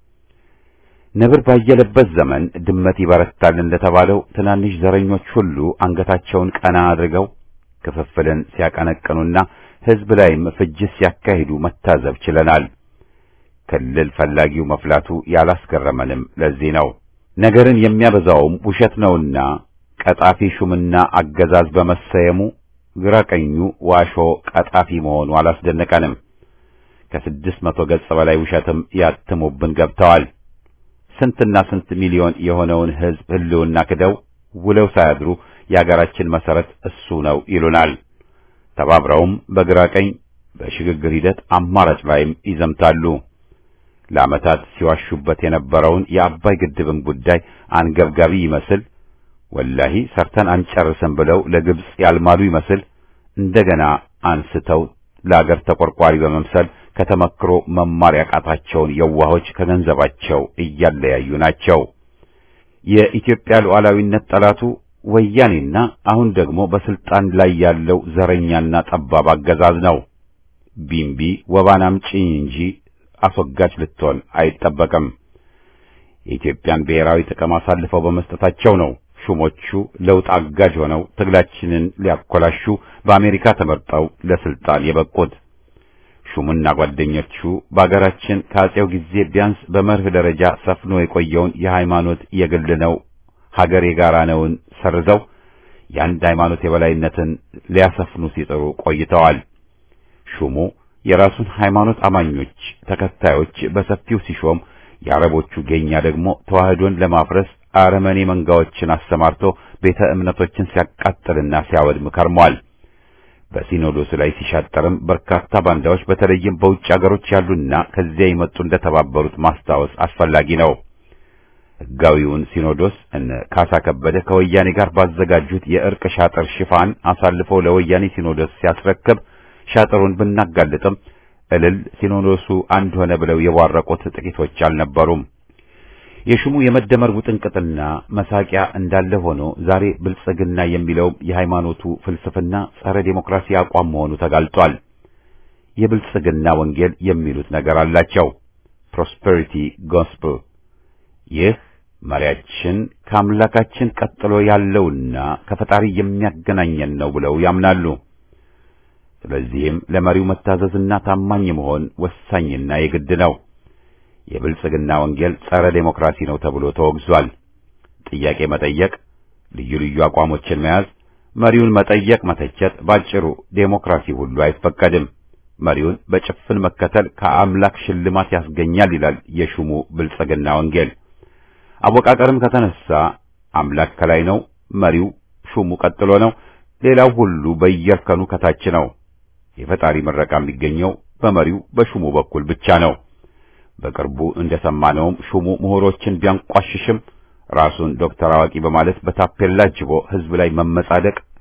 ነብር ባየለበት ዘመን ድመት ይበረታል እንደተባለው ትናንሽ ዘረኞች ሁሉ አንገታቸውን ቀና አድርገው ክፍፍልን ሲያቀነቅኑና ሕዝብ ላይም ፍጅት ሲያካሂዱ መታዘብ ችለናል። ክልል ፈላጊው መፍላቱ ያላስገረመንም ለዚህ ነው። ነገርን የሚያበዛውም ውሸት ነውና ቀጣፊ ሹምና አገዛዝ በመሰየሙ ግራ ቀኙ ዋሾ ቀጣፊ መሆኑ አላስደነቀንም። ከስድስት መቶ ገጽ በላይ ውሸትም ያትሙብን ገብተዋል። ስንትና ስንት ሚሊዮን የሆነውን ሕዝብ ሕልውና ክደው ውለው ሳያድሩ የአገራችን መሰረት እሱ ነው ይሉናል። ተባብረውም በግራ ቀኝ በሽግግር ሂደት አማራጭ ላይም ይዘምታሉ። ለዓመታት ሲዋሹበት የነበረውን የአባይ ግድብን ጉዳይ አንገብጋቢ ይመስል ወላሂ ሰርተን አንጨርስም ብለው ለግብጽ ያልማሉ ይመስል እንደገና አንስተው ለአገር ተቆርቋሪ በመምሰል ከተመክሮ መማር ያቃታቸውን የዋሆች ከገንዘባቸው እያለያዩ ናቸው። የኢትዮጵያ ሉዓላዊነት ጠላቱ ወያኔና አሁን ደግሞ በስልጣን ላይ ያለው ዘረኛና ጠባብ አገዛዝ ነው። ቢምቢ ወባን አምጪ እንጂ አስወጋጅ ልትሆን አይጠበቅም። የኢትዮጵያን ብሔራዊ ጥቅም አሳልፈው በመስጠታቸው ነው ሹሞቹ ለውጥ አጋዥ ሆነው ትግላችንን ሊያኮላሹ በአሜሪካ ተመርጠው ለስልጣን የበቁት። ሹሙና ጓደኞቹ በአገራችን ከአጼው ጊዜ ቢያንስ በመርህ ደረጃ ሰፍኖ የቆየውን የሃይማኖት የግል ነው ሀገር የጋራ ነውን ሰርዘው የአንድ ሃይማኖት የበላይነትን ሊያሰፍኑ ሲጥሩ ቆይተዋል። ሹሙ የራሱን ሃይማኖት አማኞች ተከታዮች በሰፊው ሲሾም፣ የአረቦቹ ጌኛ ደግሞ ተዋህዶን ለማፍረስ አረመኔ መንጋዎችን አሰማርቶ ቤተ እምነቶችን ሲያቃጥልና ሲያወድም ከርሟል። በሲኖዶሱ ላይ ሲሻጠርም በርካታ ባንዳዎች በተለይም በውጭ አገሮች ያሉና ከዚያ የመጡ እንደተባበሩት ማስታወስ አስፈላጊ ነው። ሕጋዊውን ሲኖዶስ እነ ካሳ ከበደ ከወያኔ ጋር ባዘጋጁት የእርቅ ሻጥር ሽፋን አሳልፎ ለወያኔ ሲኖዶስ ሲያስረክብ ሻጥሩን ብናጋልጥም እልል ሲኖዶሱ አንድ ሆነ ብለው የቧረቁት ጥቂቶች አልነበሩም። የሹሙ የመደመር ውጥንቅጥና መሳቂያ እንዳለ ሆኖ ዛሬ ብልጽግና የሚለው የሃይማኖቱ ፍልስፍና ጸረ ዴሞክራሲ አቋም መሆኑ ተጋልጧል። የብልጽግና ወንጌል የሚሉት ነገር አላቸው። ፕሮስፐሪቲ ጎስፕል ይህ መሪያችን ከአምላካችን ቀጥሎ ያለውና ከፈጣሪ የሚያገናኘን ነው ብለው ያምናሉ። ስለዚህም ለመሪው መታዘዝና ታማኝ መሆን ወሳኝና የግድ ነው። የብልጽግና ወንጌል ጸረ ዴሞክራሲ ነው ተብሎ ተወግዟል። ጥያቄ መጠየቅ፣ ልዩ ልዩ አቋሞችን መያዝ፣ መሪውን መጠየቅ፣ መተቸት፣ ባጭሩ ዴሞክራሲ ሁሉ አይፈቀድም። መሪውን በጭፍን መከተል ከአምላክ ሽልማት ያስገኛል ይላል የሹሙ ብልጽግና ወንጌል። አወቃቀርም ከተነሳ አምላክ ከላይ ነው፣ መሪው ሹሙ ቀጥሎ ነው፣ ሌላው ሁሉ በየእርከኑ ከታች ነው። የፈጣሪ ምረቃ የሚገኘው በመሪው በሹሙ በኩል ብቻ ነው። በቅርቡ እንደሰማነውም ሹሙ ምሁሮችን ቢያንቋሽሽም ራሱን ዶክተር አዋቂ በማለት በታፔላ ጅቦ ሕዝብ ላይ መመጻደቅ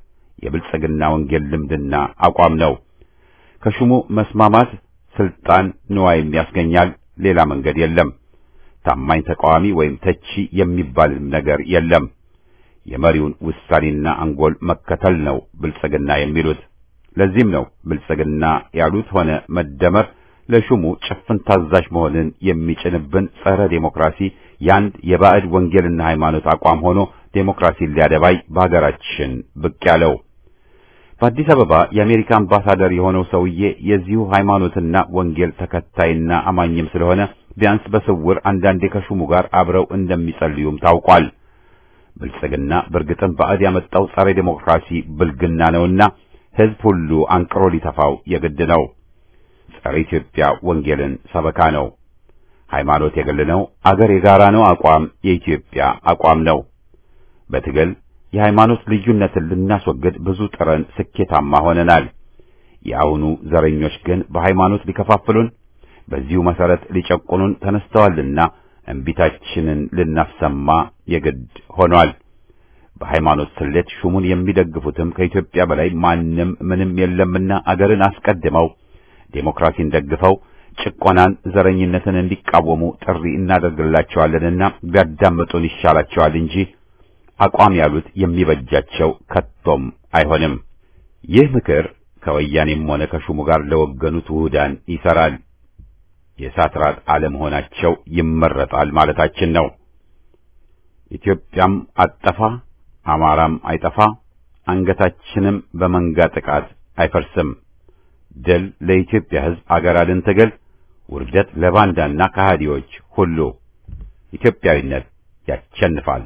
የብልጽግና ወንጌል ልምድና አቋም ነው። ከሹሙ መስማማት ስልጣን ንዋይም ያስገኛል። ሌላ መንገድ የለም። ታማኝ ተቃዋሚ ወይም ተቺ የሚባል ነገር የለም። የመሪውን ውሳኔና አንጎል መከተል ነው ብልጽግና የሚሉት። ለዚህም ነው ብልጽግና ያሉት ሆነ መደመር ለሹሙ ጭፍን ታዛዥ መሆንን የሚጭንብን ጸረ ዴሞክራሲ ያንድ የባዕድ ወንጌልና ሃይማኖት አቋም ሆኖ ዴሞክራሲን ሊያደባይ በሀገራችን ብቅ ያለው። በአዲስ አበባ የአሜሪካ አምባሳደር የሆነው ሰውዬ የዚሁ ሃይማኖትና ወንጌል ተከታይና አማኝም ስለሆነ ቢያንስ በስውር አንዳንዴ ከሹሙ ጋር አብረው እንደሚጸልዩም ታውቋል። ብልጽግና በእርግጥም ባዕድ ያመጣው ጸረ ዴሞክራሲ ብልግና ነውና ሕዝብ ሁሉ አንቅሮ ሊተፋው የግድ ነው። ጸረ ኢትዮጵያ ወንጌልን ሰበካ ነው። ሃይማኖት የግል ነው፣ አገር የጋራ ነው አቋም የኢትዮጵያ አቋም ነው። በትግል የሃይማኖት ልዩነትን ልናስወግድ ብዙ ጥረን ስኬታማ ሆነናል። የአሁኑ ዘረኞች ግን በሃይማኖት ሊከፋፍሉን፣ በዚሁ መሰረት ሊጨቁኑን ተነስተዋልና እምቢታችንን ልናሰማ የግድ ሆኗል። በሃይማኖት ስሌት ሹሙን የሚደግፉትም ከኢትዮጵያ በላይ ማንም ምንም የለምና አገርን አስቀድመው ዴሞክራሲን ደግፈው ጭቆናን፣ ዘረኝነትን እንዲቃወሙ ጥሪ እናደርግላቸዋለንና ቢያዳምጡን ይሻላቸዋል እንጂ አቋም ያሉት የሚበጃቸው ከቶም አይሆንም። ይህ ምክር ከወያኔም ሆነ ከሹሙ ጋር ለወገኑት ውህዳን ይሰራል። የእሳት ራት አለመሆናቸው ይመረጣል ማለታችን ነው። ኢትዮጵያም አጠፋ፣ አማራም አይጠፋ፣ አንገታችንም በመንጋ ጥቃት አይፈርስም። ድል ለኢትዮጵያ ሕዝብ አገር አድን ትግል፣ ውርደት ለባንዳና ከሃዲዎች ሁሉ። ኢትዮጵያዊነት ያሸንፋል።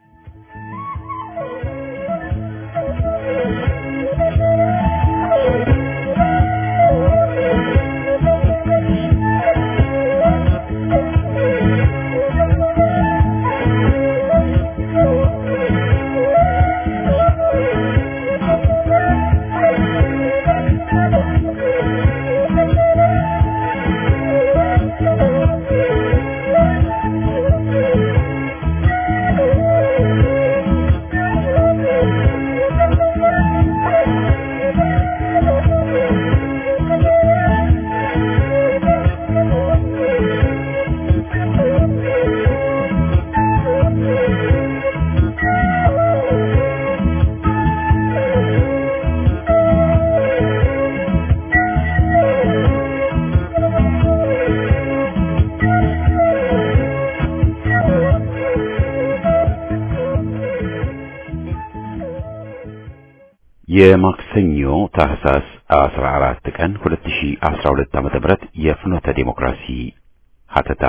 የማክሰኞ ታህሳስ 14 ቀን 2012 ዓመተ ምህረት የፍኖተ ዴሞክራሲ ሀተታ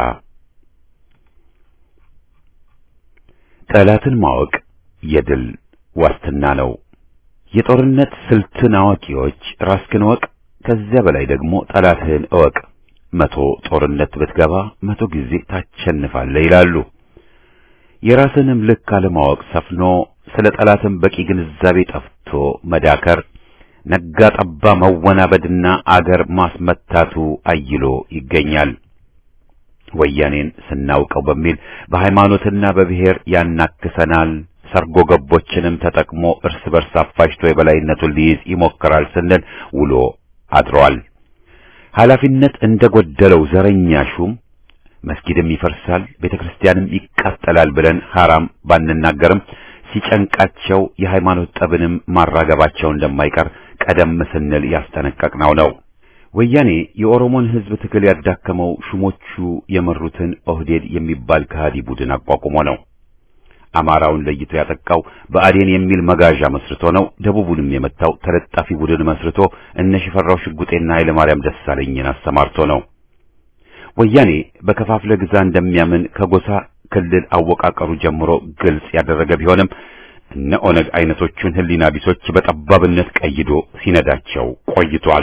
ጠላትን ማወቅ የድል ዋስትና ነው። የጦርነት ስልትን አዋቂዎች ራስህን እወቅ፣ ከዚያ በላይ ደግሞ ጠላትህን እወቅ። መቶ ጦርነት ብትገባ መቶ ጊዜ ታሸንፋለህ ይላሉ። የራስንም ልክ አለማወቅ ሰፍኖ ስለ ጠላትም በቂ ግንዛቤ ጠፍቶ መዳከር፣ ነጋ ጠባ መወናበድና አገር ማስመታቱ አይሎ ይገኛል። ወያኔን ስናውቀው በሚል በሃይማኖትና በብሔር ያናክሰናል፣ ሰርጎ ገቦችንም ተጠቅሞ እርስ በርስ አፋጅቶ የበላይነቱን ሊይዝ ይሞክራል ስንል ውሎ አድሯል። ኃላፊነት እንደጎደለው ዘረኛ ሹም መስጊድም ይፈርሳል፣ ቤተክርስቲያንም ይቃጠላል ብለን ሐራም ባንናገርም ሲጨንቃቸው የሃይማኖት ጠብንም ማራገባቸው እንደማይቀር ቀደም ስንል ያስጠነቀቅነው ነው። ወያኔ የኦሮሞን ሕዝብ ትግል ያዳከመው ሹሞቹ የመሩትን ኦህዴድ የሚባል ከሃዲ ቡድን አቋቁሞ ነው። አማራውን ለይቶ ያጠቃው ብአዴን የሚል መጋዣ መስርቶ ነው። ደቡቡንም የመታው ተለጣፊ ቡድን መስርቶ እነ ሽፈራው ሽጉጤና ኃይለ ማርያም ደሳለኝን አሰማርቶ ነው። ወያኔ በከፋፍለ ግዛ እንደሚያምን ከጎሳ ክልል አወቃቀሩ ጀምሮ ግልጽ ያደረገ ቢሆንም እነ ኦነግ አይነቶቹን ህሊና ቢሶች በጠባብነት ቀይዶ ሲነዳቸው ቆይቷል።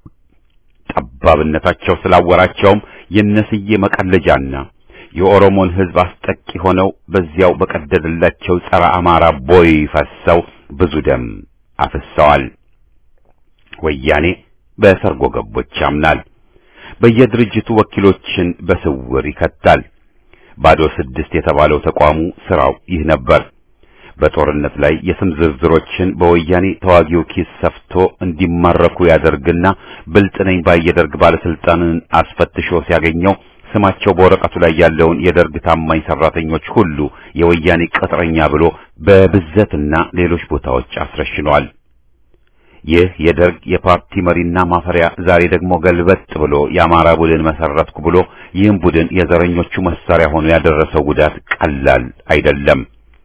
ጠባብነታቸው ስላወራቸውም የነስዬ መቀለጃና የኦሮሞን ህዝብ አስጠቂ ሆነው በዚያው በቀደደላቸው ጸረ አማራ ቦይ ፈሰው ብዙ ደም አፍሰዋል። ወያኔ በሰርጎ ገቦች ያምናል። በየድርጅቱ ወኪሎችን በስውር ይከታል። ባዶ ስድስት የተባለው ተቋሙ ስራው ይህ ነበር። በጦርነት ላይ የስም ዝርዝሮችን በወያኔ ተዋጊው ኪስ ሰፍቶ እንዲማረኩ ያደርግና ብልጥ ነኝ ባይ የደርግ ባለስልጣንን አስፈትሾ ሲያገኘው ስማቸው በወረቀቱ ላይ ያለውን የደርግ ታማኝ ሰራተኞች ሁሉ የወያኔ ቅጥረኛ ብሎ በብዘትና ሌሎች ቦታዎች አስረሽኗል። ይህ የደርግ የፓርቲ መሪና ማፈሪያ ዛሬ ደግሞ ገልበጥ ብሎ የአማራ ቡድን መሰረትኩ ብሎ ይህም ቡድን የዘረኞቹ መሳሪያ ሆኖ ያደረሰው ጉዳት ቀላል አይደለም።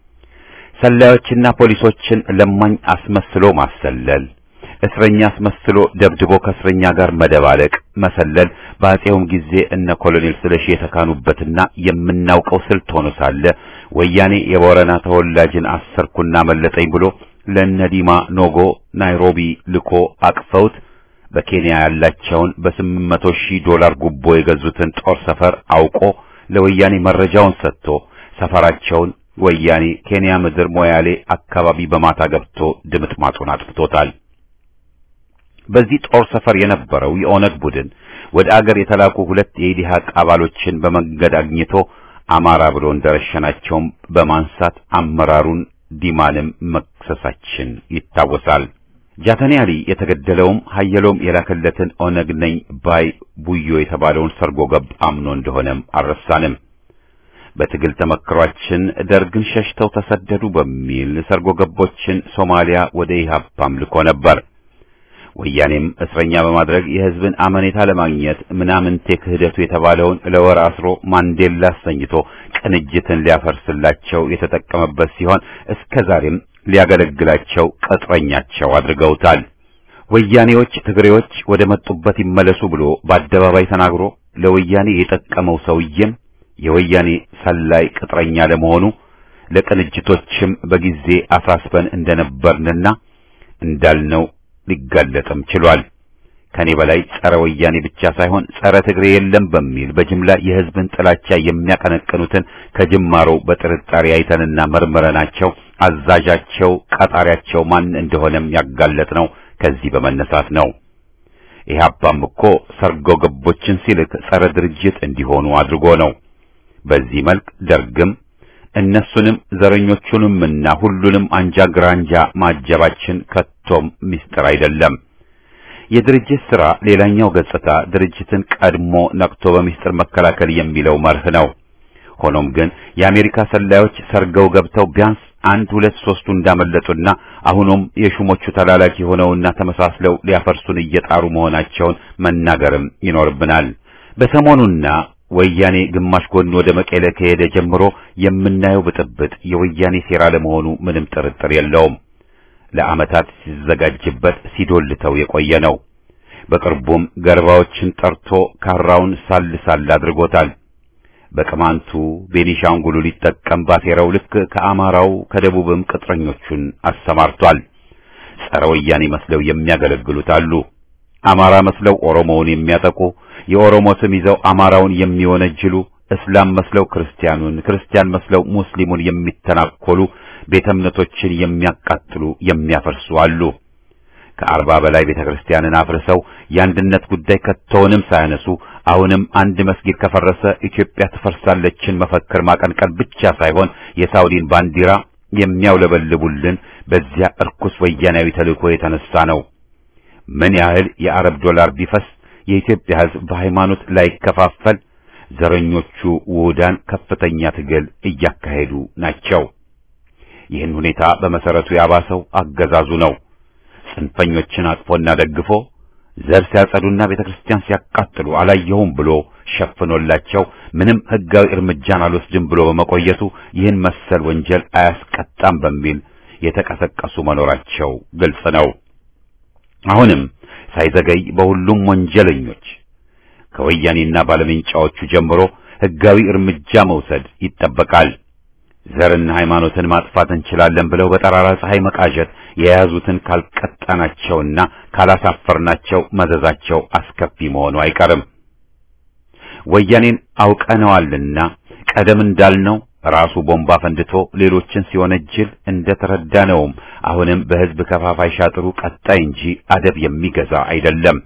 ሰላዮችና ፖሊሶችን ለማኝ አስመስሎ ማሰለል፣ እስረኛ አስመስሎ ደብድቦ ከእስረኛ ጋር መደባለቅ፣ መሰለል በአፄውም ጊዜ እነ ኮሎኔል ስለሺ የተካኑበትና የምናውቀው ስልት ሆኖ ሳለ ወያኔ የቦረና ተወላጅን አሰርኩና መለጠኝ ብሎ ለነዲማ ኖጎ ናይሮቢ ልኮ አቅፈውት በኬንያ ያላቸውን በስምንት መቶ ሺህ ዶላር ጉቦ የገዙትን ጦር ሰፈር አውቆ ለወያኔ መረጃውን ሰጥቶ ሰፈራቸውን ወያኔ ኬንያ ምድር ሞያሌ አካባቢ በማታ ገብቶ ድምጥማጡን አጥፍቶታል። በዚህ ጦር ሰፈር የነበረው የኦነግ ቡድን ወደ አገር የተላኩ ሁለት የኢዲሃቅ አባሎችን በመንገድ አግኝቶ አማራ ብሎ እንደረሸናቸውም በማንሳት አመራሩን ዲማንም መክሰሳችን ይታወሳል። ጃተኔ አሊ የተገደለውም ሀየሎም የላከለትን ኦነግ ነኝ ባይ ቡዮ የተባለውን ሰርጎ ገብ አምኖ እንደሆነም አልረሳንም። በትግል ተመክሯችን ደርግን ሸሽተው ተሰደዱ በሚል ሰርጎ ገቦችን ሶማሊያ ወደ ኢህአፓም ልኮ ነበር። ወያኔም እስረኛ በማድረግ የህዝብን አመኔታ ለማግኘት ምናምንቴ ክህደቱ የተባለውን ለወር አስሮ ማንዴላ አሰኝቶ ቅንጅትን ሊያፈርስላቸው የተጠቀመበት ሲሆን እስከ ዛሬም ሊያገለግላቸው ቅጥረኛቸው አድርገውታል። ወያኔዎች ትግሬዎች ወደ መጡበት ይመለሱ ብሎ በአደባባይ ተናግሮ ለወያኔ የጠቀመው ሰውዬም የወያኔ ሰላይ ቅጥረኛ ለመሆኑ ለቅንጅቶችም በጊዜ አሳስበን እንደነበርንና እንዳልነው ሊጋለጥም ችሏል። ከኔ በላይ ጸረ ወያኔ ብቻ ሳይሆን ጸረ ትግሬ የለም በሚል በጅምላ የህዝብን ጥላቻ የሚያቀነቅኑትን ከጅማሮ በጥርጣሬ አይተንና መርምረናቸው አዛዣቸው ቀጣሪያቸው ማን እንደሆነም ያጋለጥ ነው ከዚህ በመነሳት ነው። ኢህአፓም እኮ ሰርጎ ገቦችን ሲልክ ጸረ ድርጅት እንዲሆኑ አድርጎ ነው። በዚህ መልክ ደርግም እነሱንም ዘረኞቹንምና ሁሉንም አንጃ ግራንጃ ማጀባችን ከቶም ምስጢር አይደለም። የድርጅት ሥራ ሌላኛው ገጽታ ድርጅትን ቀድሞ ነቅቶ በምስጢር መከላከል የሚለው መርህ ነው። ሆኖም ግን የአሜሪካ ሰላዮች ሰርገው ገብተው ቢያንስ አንድ ሁለት ሶስቱ እንዳመለጡና አሁንም የሹሞቹ ተላላኪ ሆነውና ተመሳስለው ሊያፈርሱን እየጣሩ መሆናቸውን መናገርም ይኖርብናል። በሰሞኑና ወያኔ ግማሽ ጎን ወደ መቀሌ ከሄደ ጀምሮ የምናየው ብጥብጥ የወያኔ ሴራ ለመሆኑ ምንም ጥርጥር የለውም። ለዓመታት ሲዘጋጅበት ሲዶልተው የቆየ ነው። በቅርቡም ገርባዎችን ጠርቶ ካራውን ሳል ሳል አድርጎታል። በቅማንቱ ቤኒሻንጉሉ ሊጠቀም ባሴረው ልክ ከአማራው ከደቡብም ቅጥረኞቹን አሰማርቷል። ጸረ ወያኔ መስለው የሚያገለግሉት አሉ። አማራ መስለው ኦሮሞውን የሚያጠቁ የኦሮሞ ስም ይዘው አማራውን የሚወነጅሉ እስላም መስለው ክርስቲያኑን፣ ክርስቲያን መስለው ሙስሊሙን የሚተናኮሉ ቤተ እምነቶችን የሚያቃጥሉ የሚያፈርሱ አሉ። ከአርባ በላይ ቤተ ክርስቲያንን አፍርሰው የአንድነት ጉዳይ ከቶውንም ሳያነሱ አሁንም አንድ መስጊድ ከፈረሰ ኢትዮጵያ ትፈርሳለችን መፈክር ማቀንቀን ብቻ ሳይሆን የሳውዲን ባንዲራ የሚያውለበልቡልን በዚያ እርኩስ ወያናዊ ተልእኮ የተነሳ ነው። ምን ያህል የአረብ ዶላር ቢፈስ የኢትዮጵያ ሕዝብ በሃይማኖት ላይከፋፈል ዘረኞቹ ውሁዳን ከፍተኛ ትግል እያካሄዱ ናቸው። ይህን ሁኔታ በመሰረቱ ያባሰው አገዛዙ ነው። ጽንፈኞችን አቅፎና ደግፎ ዘር ሲያጸዱና ቤተክርስቲያን ሲያቃጥሉ አላየሁም ብሎ ሸፍኖላቸው ምንም ሕጋዊ እርምጃን አልወስድም ብሎ በመቆየቱ ይህን መሰል ወንጀል አያስቀጣም በሚል የተቀሰቀሱ መኖራቸው ግልጽ ነው። አሁንም ሳይዘገይ በሁሉም ወንጀለኞች ከወያኔና ባለመንጫዎቹ ጀምሮ ሕጋዊ እርምጃ መውሰድ ይጠበቃል። ዘርና ሃይማኖትን ማጥፋት እንችላለን ብለው በጠራራ ፀሐይ መቃዠት የያዙትን ካልቀጣናቸውና ካላሳፈርናቸው መዘዛቸው አስከፊ መሆኑ አይቀርም። ወያኔን አውቀነዋልና ቀደም እንዳልነው ራሱ ቦምባ ፈንድቶ ሌሎችን ሲወነጅል እንደተረዳነውም አሁንም በሕዝብ ከፋፋይ ሻጥሩ ቀጣይ እንጂ አደብ የሚገዛ አይደለም።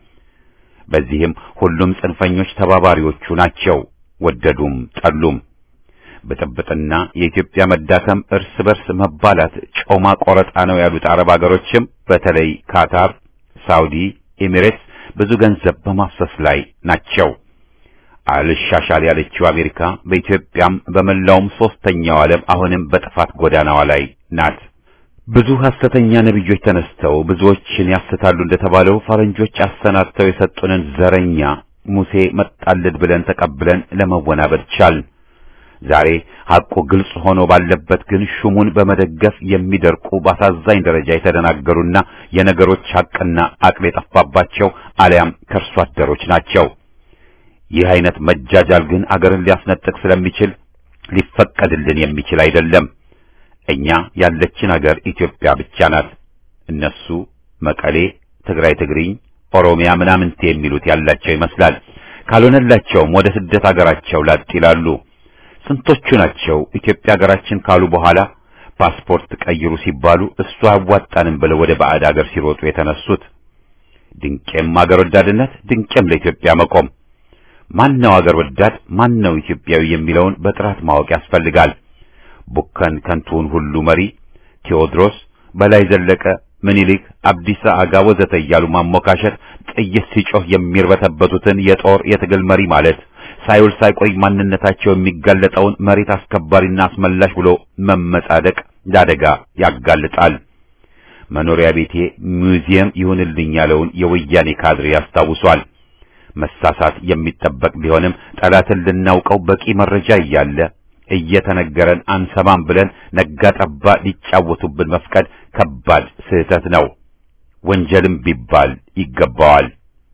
በዚህም ሁሉም ጽንፈኞች ተባባሪዎቹ ናቸው፣ ወደዱም ጠሉም። ብጥብጥና የኢትዮጵያ መዳከም እርስ በርስ መባላት ጮማ ቆረጣ ነው ያሉት አረብ አገሮችም በተለይ ካታር፣ ሳውዲ፣ ኤሚሬትስ ብዙ ገንዘብ በማፍሰስ ላይ ናቸው። አልሻሻል ያለችው አሜሪካ በኢትዮጵያም በመላውም ሶስተኛው ዓለም አሁንም በጥፋት ጎዳናዋ ላይ ናት። ብዙ ሐሰተኛ ነቢዮች ተነስተው ብዙዎችን ያስታሉ እንደተባለው ፈረንጆች አሰናድተው የሰጡንን ዘረኛ ሙሴ መጣልድ ብለን ተቀብለን ለመወናበድ ቻል። ዛሬ ሐቁ ግልጽ ሆኖ ባለበት ግን ሹሙን በመደገፍ የሚደርቁ በአሳዛኝ ደረጃ የተደናገሩና የነገሮች ሐቅና አቅል የጠፋባቸው አሊያም ከርሷ አደሮች ናቸው። ይህ አይነት መጃጃል ግን አገርን ሊያስነጥቅ ስለሚችል ሊፈቀድልን የሚችል አይደለም። እኛ ያለችን አገር ኢትዮጵያ ብቻ ናት። እነሱ መቀሌ፣ ትግራይ፣ ትግሪኝ፣ ኦሮሚያ ምናምንቴ የሚሉት ያላቸው ይመስላል። ካልሆነላቸውም ወደ ስደት አገራቸው ላጥ ይላሉ። ስንቶቹ ናቸው ኢትዮጵያ ሀገራችን ካሉ በኋላ ፓስፖርት ቀይሩ ሲባሉ እሱ አያዋጣንም ብለው ወደ ባዕድ አገር ሲሮጡ የተነሱት? ድንቄም አገር ወዳድነት፣ ድንቄም ለኢትዮጵያ መቆም። ማን ነው አገር ወዳድ፣ ማን ነው ኢትዮጵያዊ የሚለውን በጥራት ማወቅ ያስፈልጋል። ቡከን ከንቱን ሁሉ መሪ ቴዎድሮስ፣ በላይ ዘለቀ፣ ምኒልክ፣ አብዲሳ አጋ ወዘተ እያሉ ማሞካሸት ጥይት ሲጮህ የሚርበተበቱትን የጦር የትግል መሪ ማለት ሳይውል ሳይቆይ ማንነታቸው የሚጋለጠውን መሬት አስከባሪና አስመላሽ ብሎ መመጻደቅ ለአደጋ ያጋልጣል። መኖሪያ ቤቴ ሙዚየም ይሁንልኝ ያለውን የወያኔ ካድሬ ያስታውሷል። መሳሳት የሚጠበቅ ቢሆንም ጠላትን ልናውቀው በቂ መረጃ እያለ እየተነገረን አንሰማም ብለን ነጋ ጠባ ሊጫወቱብን መፍቀድ ከባድ ስህተት ነው። ወንጀልም ቢባል ይገባዋል።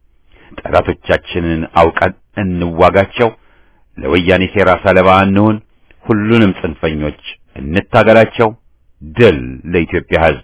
ጠላቶቻችንን አውቀን እንዋጋቸው። ለወያኔ ሴራ ሰለባ እንሁን። ሁሉንም ጽንፈኞች እንታገላቸው። ድል ለኢትዮጵያ ሕዝብ።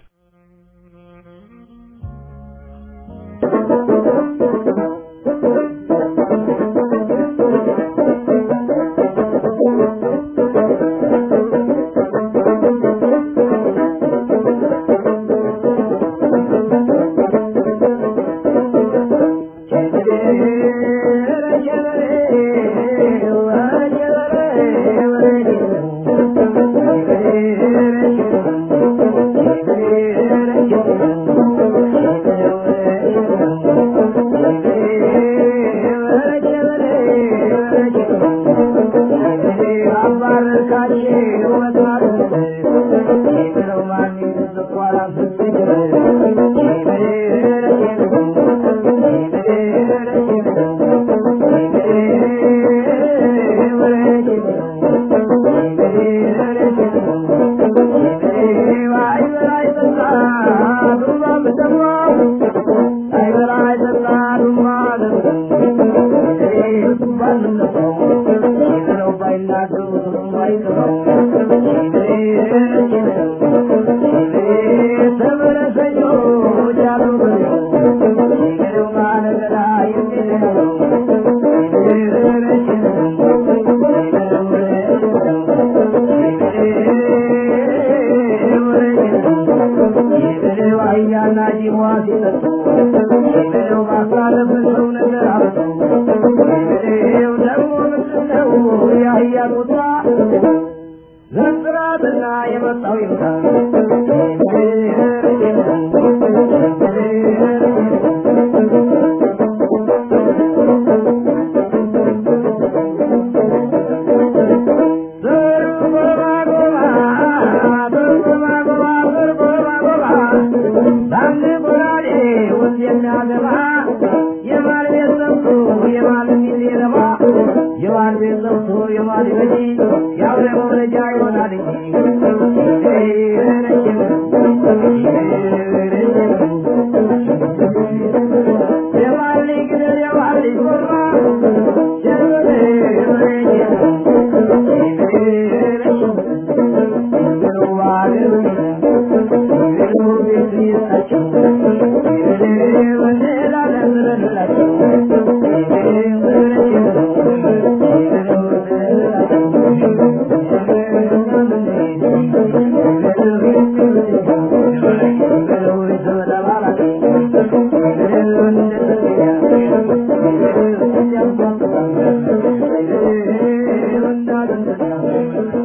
Thank you.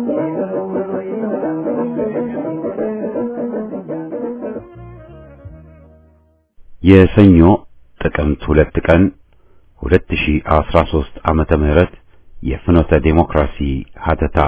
የሰኞ ጥቅምት ሁለት ቀን 2013 ዓመተ ምህረት የፍኖተ ዴሞክራሲ ሀተታ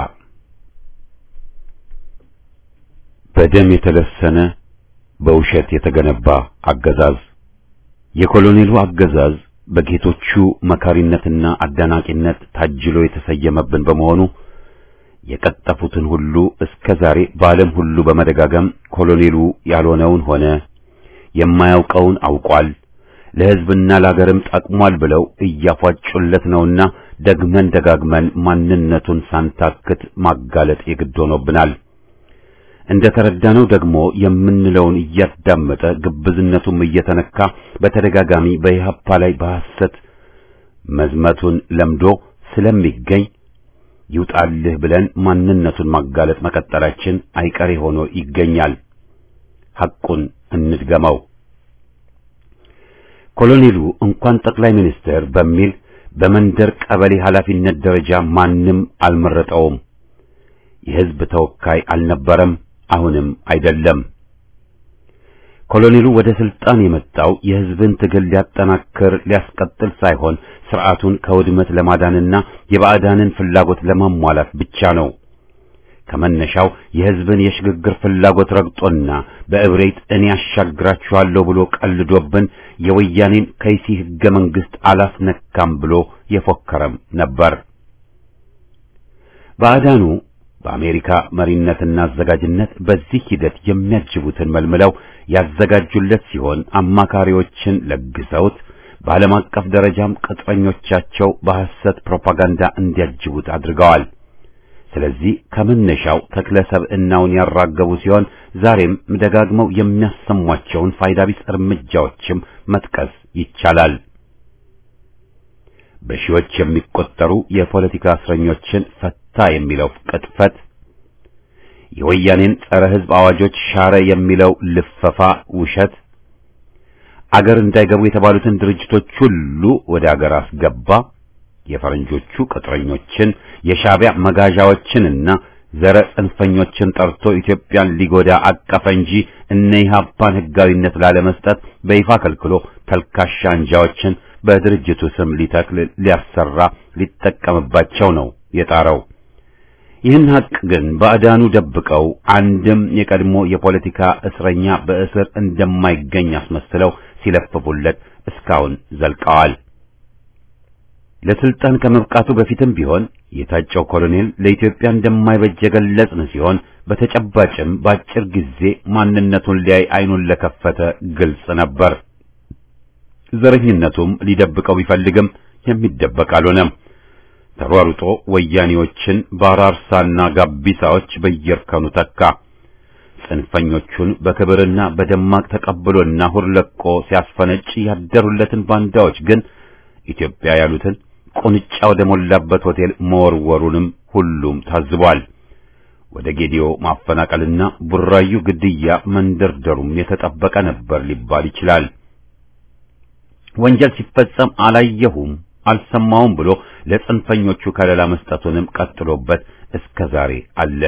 በደም የተለሰነ በውሸት የተገነባ አገዛዝ የኮሎኔሉ አገዛዝ በጌቶቹ መካሪነትና አዳናቂነት ታጅሎ የተሰየመብን በመሆኑ የቀጠፉትን ሁሉ እስከ ዛሬ በዓለም ሁሉ በመደጋገም ኮሎኔሉ ያልሆነውን ሆነ የማያውቀውን አውቋል ለሕዝብና ለአገርም ጠቅሟል ብለው እያፏጩለት ነውና ደግመን ደጋግመን ማንነቱን ሳንታክት ማጋለጥ የግድ ሆኖብናል። እንደ ተረዳነው ደግሞ የምንለውን እያዳመጠ ግብዝነቱም እየተነካ በተደጋጋሚ በኢህአፓ ላይ በሐሰት መዝመቱን ለምዶ ስለሚገኝ ይውጣልህ ብለን ማንነቱን ማጋለጥ መቀጠላችን አይቀሬ ሆኖ ይገኛል። ሐቁን እንድገመው። ኮሎኔሉ እንኳን ጠቅላይ ሚኒስትር በሚል በመንደር ቀበሌ ኃላፊነት ደረጃ ማንም አልመረጠውም። የሕዝብ ተወካይ አልነበረም፣ አሁንም አይደለም። ኮሎኔሉ ወደ ስልጣን የመጣው የሕዝብን ትግል ሊያጠናክር ሊያስቀጥል ሳይሆን ስርዓቱን ከውድመት ለማዳንና የባዕዳንን ፍላጎት ለማሟላት ብቻ ነው። ከመነሻው የሕዝብን የሽግግር ፍላጎት ረግጦና በእብሬት እኔ ያሻግራችኋለሁ ብሎ ቀልዶብን የወያኔን ከይሲ ሕገ መንግሥት አላስነካም ብሎ የፎከረም ነበር። ባዕዳኑ በአሜሪካ መሪነትና አዘጋጅነት በዚህ ሂደት የሚያጅቡትን መልምለው ያዘጋጁለት ሲሆን አማካሪዎችን ለግሰውት በዓለም አቀፍ ደረጃም ቅጥረኞቻቸው በሐሰት ፕሮፓጋንዳ እንዲያጅቡት አድርገዋል። ስለዚህ ከመነሻው ተክለ ሰብዕናውን ያራገቡ ሲሆን ዛሬም ደጋግመው የሚያሰሟቸውን ፋይዳ ቢስ እርምጃዎችም መጥቀስ ይቻላል። በሺዎች የሚቆጠሩ የፖለቲካ እስረኞችን ፈታ የሚለው ቅጥፈት፣ የወያኔን ጸረ ሕዝብ አዋጆች ሻረ የሚለው ልፈፋ ውሸት፣ አገር እንዳይገቡ የተባሉትን ድርጅቶች ሁሉ ወደ አገር አስገባ፣ የፈረንጆቹ ቅጥረኞችን የሻዕቢያ መጋዣዎችንና ዘረ ጽንፈኞችን ጠርቶ ኢትዮጵያን ሊጎዳ አቀፈ እንጂ እነ ኢህአፓን ሕጋዊነት ላለመስጠት በይፋ ከልክሎ ተልካሻ አንጃዎችን በድርጅቱ ስም ሊተክል ሊያሰራ ሊጠቀምባቸው ነው የጣረው። ይህን ሀቅ ግን ባዕዳኑ ደብቀው አንድም የቀድሞ የፖለቲካ እስረኛ በእስር እንደማይገኝ አስመስለው ሲለፍፉለት እስካሁን ዘልቀዋል። ለስልጣን ከመብቃቱ በፊትም ቢሆን የታጨው ኮሎኔል ለኢትዮጵያ እንደማይበጅ የገለጽን ሲሆን በተጨባጭም በአጭር ጊዜ ማንነቱን ሊያይ አይኑን ለከፈተ ግልጽ ነበር። ዘረኝነቱም ሊደብቀው ቢፈልግም የሚደበቅ አልሆነም። ተሯሩጦ ወያኔዎችን በአራርሳና ጋቢሳዎች በየእርከኑ ተካ። ጽንፈኞቹን በክብርና በደማቅ ተቀብሎና ሁርለቆ ሲያስፈነጭ ያደሩለትን ባንዳዎች ግን ኢትዮጵያ ያሉትን ቁንጫ ወደ ሞላበት ሆቴል መወርወሩንም ሁሉም ታዝቧል። ወደ ጌዲዮ ማፈናቀልና ቡራዩ ግድያ መንደርደሩም የተጠበቀ ነበር ሊባል ይችላል። ወንጀል ሲፈጸም አላየሁም አልሰማውም ብሎ ለጽንፈኞቹ ከለላ መስጠቱንም ቀጥሎበት እስከ ዛሬ አለ።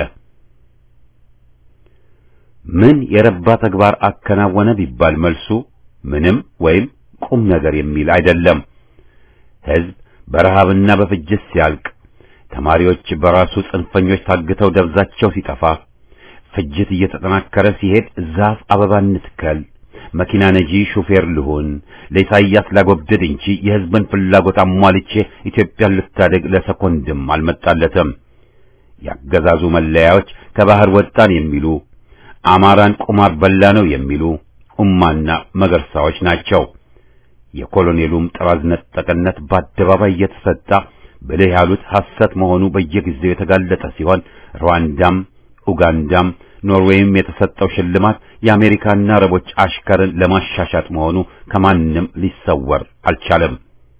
ምን የረባ ተግባር አከናወነ ቢባል መልሱ ምንም ወይም ቁም ነገር የሚል አይደለም። ሕዝብ በረሃብና በፍጅት ሲያልቅ፣ ተማሪዎች በራሱ ጽንፈኞች ታግተው ደብዛቸው ሲጠፋ፣ ፍጅት እየተጠናከረ ሲሄድ ዛፍ አበባ እንትከል መኪና ነጂ ሹፌር ልሁን ለኢሳይያስ ላጎብድድ እንጂ የሕዝብን ፍላጎት አሟልቼ ኢትዮጵያን ልታደግ ለሰኮንድም አልመጣለትም። ያገዛዙ መለያዎች ከባህር ወጣን የሚሉ አማራን ቁማር በላ ነው የሚሉ ኡማና መገርሳዎች ናቸው። የኮሎኔሉም ጥራዝ ነጠቅነት በአደባባይ እየተሰጣ ብልህ ያሉት ሐሰት መሆኑ በየጊዜው የተጋለጠ ሲሆን ሩዋንዳም ኡጋንዳም ኖርዌይም የተሰጠው ሽልማት የአሜሪካና አረቦች አሽከርን ለማሻሻጥ መሆኑ ከማንም ሊሰወር አልቻለም።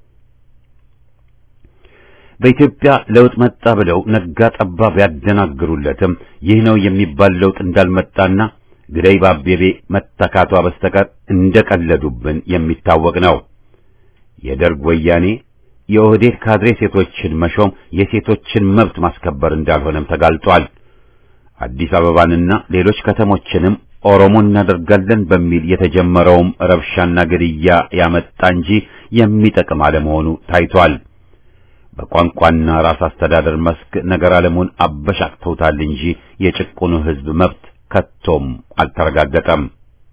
በኢትዮጵያ ለውጥ መጣ ብለው ነጋ ጠባ ቢያደናግሩለትም ይህ ነው የሚባል ለውጥ እንዳልመጣና ግደይ ባቤቤ መተካቷ በስተቀር እንደቀለዱብን የሚታወቅ ነው። የደርግ ወያኔ የኦህዴድ ካድሬ ሴቶችን መሾም የሴቶችን መብት ማስከበር እንዳልሆነም ተጋልጧል። አዲስ አበባንና ሌሎች ከተሞችንም ኦሮሞ እናደርጋለን በሚል የተጀመረውም ረብሻና ግድያ ያመጣ እንጂ የሚጠቅም አለመሆኑ ታይቷል። በቋንቋና ራስ አስተዳደር መስክ ነገር ዓለሙን አበሻቅተውታል እንጂ የጭቁኑ ሕዝብ መብት ከቶም አልተረጋገጠም።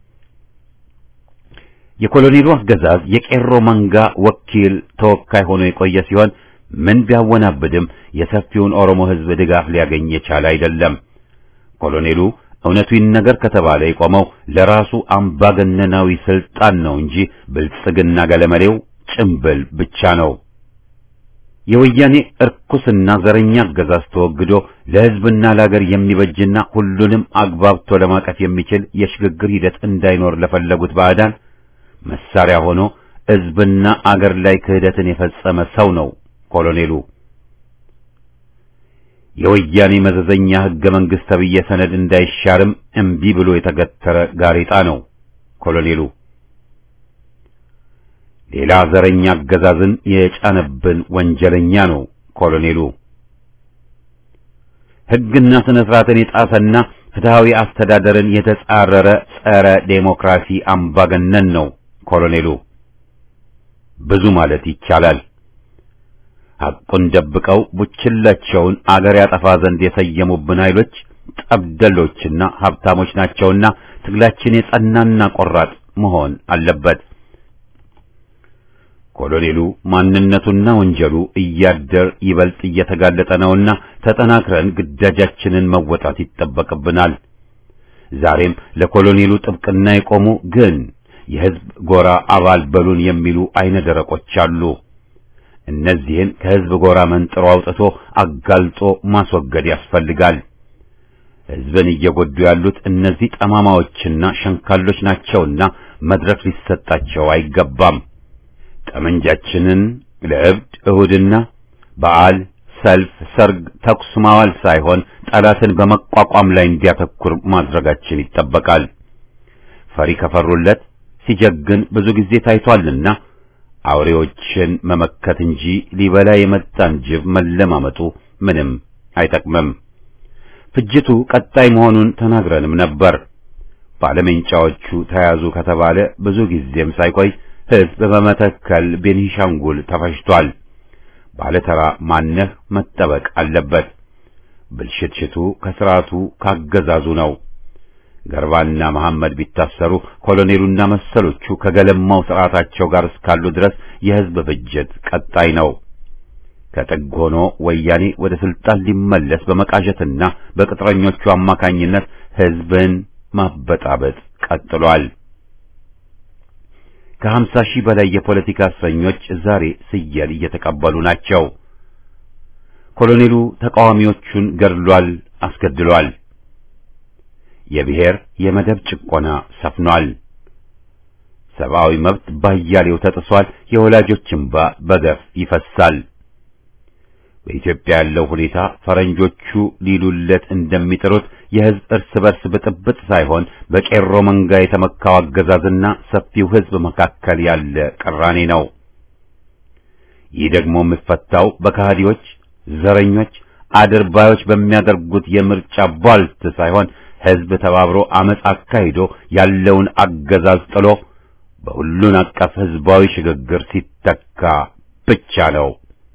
የኮሎኔሉ አገዛዝ የቄሮ መንጋ ወኪል ተወካይ ሆኖ የቆየ ሲሆን ምን ቢያወናብድም የሰፊውን ኦሮሞ ሕዝብ ድጋፍ ሊያገኝ የቻለ አይደለም። ኮሎኔሉ እውነቱ ይነገር ከተባለ የቆመው ለራሱ አምባገነናዊ ስልጣን ነው እንጂ ብልጽግና ገለመሌው ጭምብል ብቻ ነው። የወያኔ እርኩስና ዘረኛ አገዛዝ ተወግዶ ለሕዝብና ለአገር የሚበጅና ሁሉንም አግባብቶ ለማቀፍ የሚችል የሽግግር ሂደት እንዳይኖር ለፈለጉት ባዕዳን መሳሪያ ሆኖ ሕዝብና አገር ላይ ክህደትን የፈጸመ ሰው ነው ኮሎኔሉ። የወያኔ መዘዘኛ ሕገ መንግሥት ተብዬ ሰነድ እንዳይሻርም እምቢ ብሎ የተገተረ ጋሬጣ ነው ኮሎኔሉ። ሌላ ዘረኛ አገዛዝን የጫነብን ወንጀለኛ ነው ኮሎኔሉ። ሕግና ስነ ስርዓትን የጣሰና ፍትሐዊ አስተዳደርን የተጻረረ ጸረ ዴሞክራሲ አምባገነን ነው ኮሎኔሉ። ብዙ ማለት ይቻላል። ሐቁን ደብቀው ቡችላቸውን አገር ያጠፋ ዘንድ የሰየሙብን ኃይሎች ጠብደሎችና ሀብታሞች ናቸውና ትግላችን የጸናና ቆራጥ መሆን አለበት። ኮሎኔሉ ማንነቱና ወንጀሉ እያደር ይበልጥ እየተጋለጠ ነውና ተጠናክረን ግዳጃችንን መወጣት ይጠበቅብናል። ዛሬም ለኮሎኔሉ ጥብቅና የቆሙ ግን የሕዝብ ጎራ አባል በሉን የሚሉ አይነ ደረቆች አሉ። እነዚህን ከሕዝብ ጎራ መንጥሮ አውጥቶ አጋልጦ ማስወገድ ያስፈልጋል። ሕዝብን እየጎዱ ያሉት እነዚህ ጠማማዎችና ሸንካሎች ናቸውና መድረክ ሊሰጣቸው አይገባም። ጠመንጃችንን ለእብድ እሁድና በዓል፣ ሰልፍ፣ ሰርግ፣ ተኩስ ማዋል ሳይሆን ጠላትን በመቋቋም ላይ እንዲያተኩር ማድረጋችን ይጠበቃል። ፈሪ ከፈሩለት ሲጀግን ብዙ ጊዜ ታይቷልና አውሬዎችን መመከት እንጂ ሊበላ የመጣን ጅብ መለማመጡ ምንም አይጠቅምም። ፍጅቱ ቀጣይ መሆኑን ተናግረንም ነበር። ባለሜንጫዎቹ ተያዙ ከተባለ ብዙ ጊዜም ሳይቆይ ሕዝብ በመተከል ቤኒሻንጉል ተፈጅቷል። ባለተራ ማነህ መጠበቅ አለበት። ብልሽትሽቱ ከስርዓቱ ካገዛዙ ነው። ገርባና መሐመድ ቢታሰሩ ኮሎኔሉና መሰሎቹ ከገለማው ስርዓታቸው ጋር እስካሉ ድረስ የሕዝብ ፍጅት ቀጣይ ነው። ከጥግ ሆኖ ወያኔ ወደ ስልጣን ሊመለስ በመቃዠትና በቅጥረኞቹ አማካኝነት ሕዝብን ማበጣበጥ ቀጥሏል። ከሀምሳ ሺህ በላይ የፖለቲካ እስረኞች ዛሬ ስየል እየተቀበሉ ናቸው። ኮሎኔሉ ተቃዋሚዎቹን ገድሏል፣ አስገድሏል። የብሔር የመደብ ጭቆና ሰፍኗል። ሰብአዊ መብት ባያሌው ተጥሷል። የወላጆች እንባ በገፍ ይፈሳል። በኢትዮጵያ ያለው ሁኔታ ፈረንጆቹ ሊሉለት እንደሚጥሩት የሕዝብ እርስ በርስ ብጥብጥ ሳይሆን በቄሮ መንጋ የተመካው አገዛዝና ሰፊው ሕዝብ መካከል ያለ ቅራኔ ነው። ይህ ደግሞ የሚፈታው በካህዲዎች፣ ዘረኞች፣ አድርባዮች በሚያደርጉት የምርጫ ቧልት ሳይሆን ሕዝብ ተባብሮ አመፅ አካሂዶ ያለውን አገዛዝ ጥሎ በሁሉን አቀፍ ሕዝባዊ ሽግግር ሲተካ ብቻ ነው።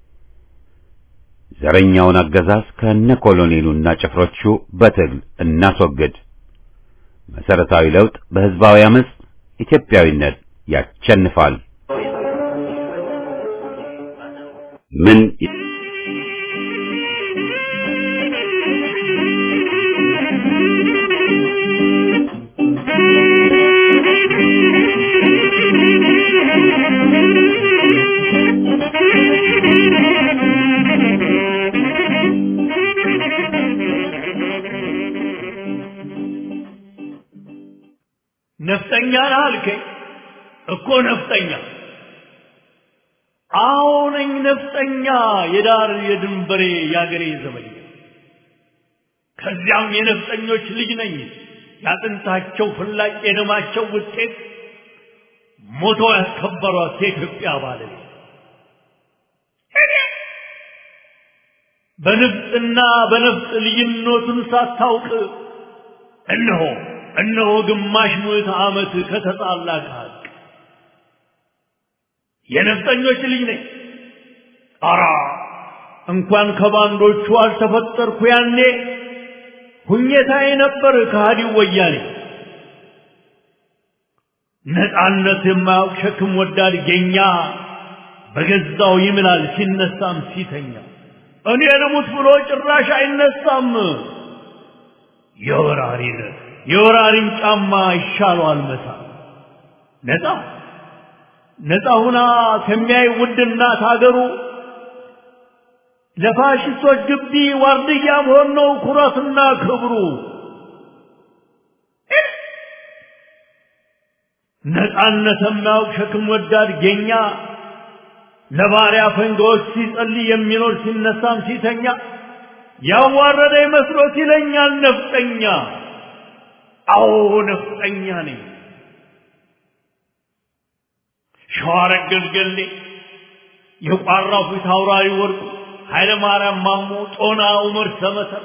ዘረኛውን አገዛዝ ከነ ኮሎኔሉና ጭፍሮቹ በትግል እናስወግድ። መሰረታዊ ለውጥ በሕዝባዊ አመፅ፣ ኢትዮጵያዊነት ያሸንፋል። ምን ነፍጠኛ ነህ አልከኝ እኮ ነፍጠኛ አዎ ነኝ ነፍጠኛ የዳር የድንበሬ የአገሬ ዘመኛ ከዚያም የነፍጠኞች ልጅ ነኝ ያጥንታቸው ፍላጭ የደማቸው ውጤት ሞቶ ያስከበሯት የኢትዮጵያ ባለቤት በንፍጥና በነፍጥ ልዩነቱን ሳታውቅ እነሆ እነሆ ግማሽ ምዕተ ዓመት ከተጣላ ከሀቅ የነፍጠኞች ልጅ ነኝ። አራ እንኳን ከባንዶቹ አልተፈጠርኩ ያኔ ሁኘታዬ ነበር ከሃዲው ወያኔ። ነፃነት የማያውቅ ሸክም ወዳድ ጌኛ በገዛው ይምላል ሲነሳም ሲተኛ እኔ ልሙት ብሎ ጭራሽ አይነሳም። የወራሪን የወራሪን ጫማ ይሻለዋል መሳ ነፃ ነፃ ሁና ከሚያይ ውድ እናት ሀገሩ ለፋሽስቶች ግቢ ዋርድያ መሆን ነው ኩራትና ክብሩ። ነፃነት የማያውቅ ሸክም ወዳድ ጌኛ ለባሪያ ፈንጋዎች ሲጸልይ የሚኖር ሲነሳም ሲተኛ ያዋረደ መስሎት ይለኛል ነፍጠኛ። አዎ ነፍጠኛ ነኝ። ሸዋረግ ገልገሌ የቋራው ፊት አውራሪ ወርቁ ኃይለ ማርያም ማሞ ጦና ዑመር ሰመተር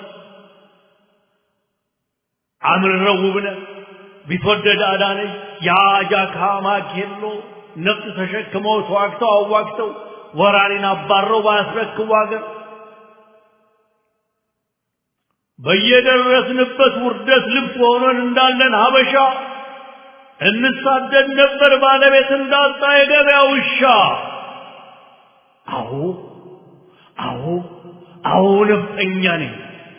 አምርረው ውብነህ ቢትወደድ አዳነች የአጃካ ማኬሎ ነፍጥ ተሸክመው ተዋግተው አዋግተው ወራሪን አባረው ባያስረክቡ አገር በየደረስንበት ውርደት ልብስ ሆነን እንዳለን ሀበሻ እንሳደድ ነበር ባለቤት እንዳጣ የገበያ ውሻ። አዎ አዎ አዎ ነፍጠኛ ነኝ።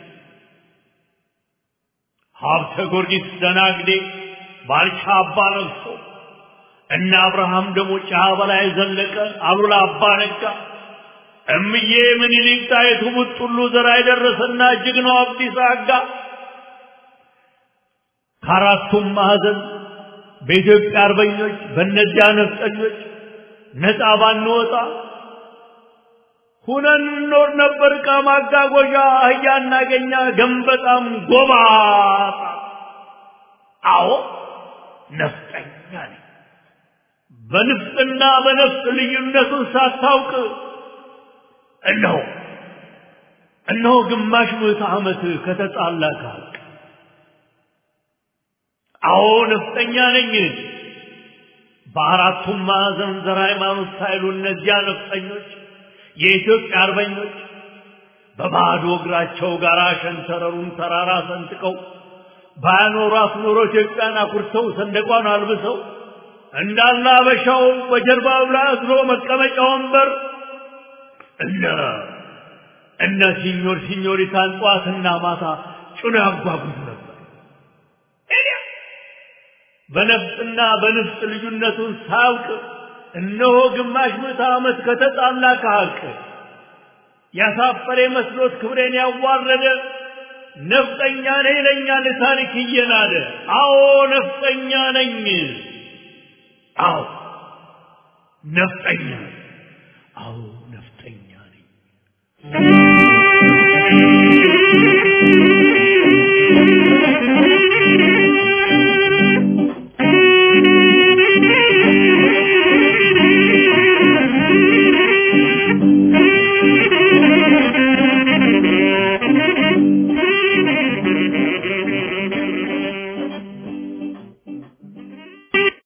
ሀብተ ጊዮርጊስ ደናግዴ ባልቻ አባ ነግሶ እነ አብርሃም ደግሞ ጫ በላይ ዘለቀ አሉላ አባ ነጋ እምዬ ምኒልክ ጣይቱ ቡጥሉ ዘራ የደረሰና ጀግናው አብዲሳ አጋ ከአራቱም ማዕዘን በኢትዮጵያ አርበኞች በእነዚያ ነፍጠኞች ነፃ ባንወጣ ሁነን እንኖር ነበር። ዕቃ ማጓጓዣ አህያ እናገኛ ገንበጣም ጎባጣ። አዎ ነፍጠኛ ነኝ። በንፍጥና በነፍጥ ልዩነቱን ሳታውቅ እነሆ እነሆ ግማሽ ምዕተ ዓመት ከተጣላ ከሀቅ አዎ ነፍጠኛ ነኝ። በአራቱም ማዕዘን ዘር ሃይማኖት ሳይሉ እነዚያ ነፍጠኞች የኢትዮጵያ አርበኞች በባዶ እግራቸው ጋር ሸንተረሩን ተራራ ሰንጥቀው ባያኖሯት ኖሮ ኢትዮጵያን አኩርተው ሰንደቋን አልብሰው እንዳለ አበሻው በጀርባው ላይ አዝሎ መቀመጫ ወንበር እነ እነ ሲኞር ሲኞሪታን ጠዋትና ማታ ጭኖ ያጓጉዝ ነበር። በነፍጥና በንፍጥ ልዩነቱን ሳያውቅ እነሆ ግማሽ ምዕተ ዓመት ከተጣላ ከሀቅ ያሳፈረ መስሎት ክብሬን ያዋረደ ነፍጠኛ ነኝ ይለኛል ታሪክ እየናደ። አዎ ነፍጠኛ ነኝ። አዎ ነፍጠኛ ነኝ። አዎ ነፍጠኛ ነኝ።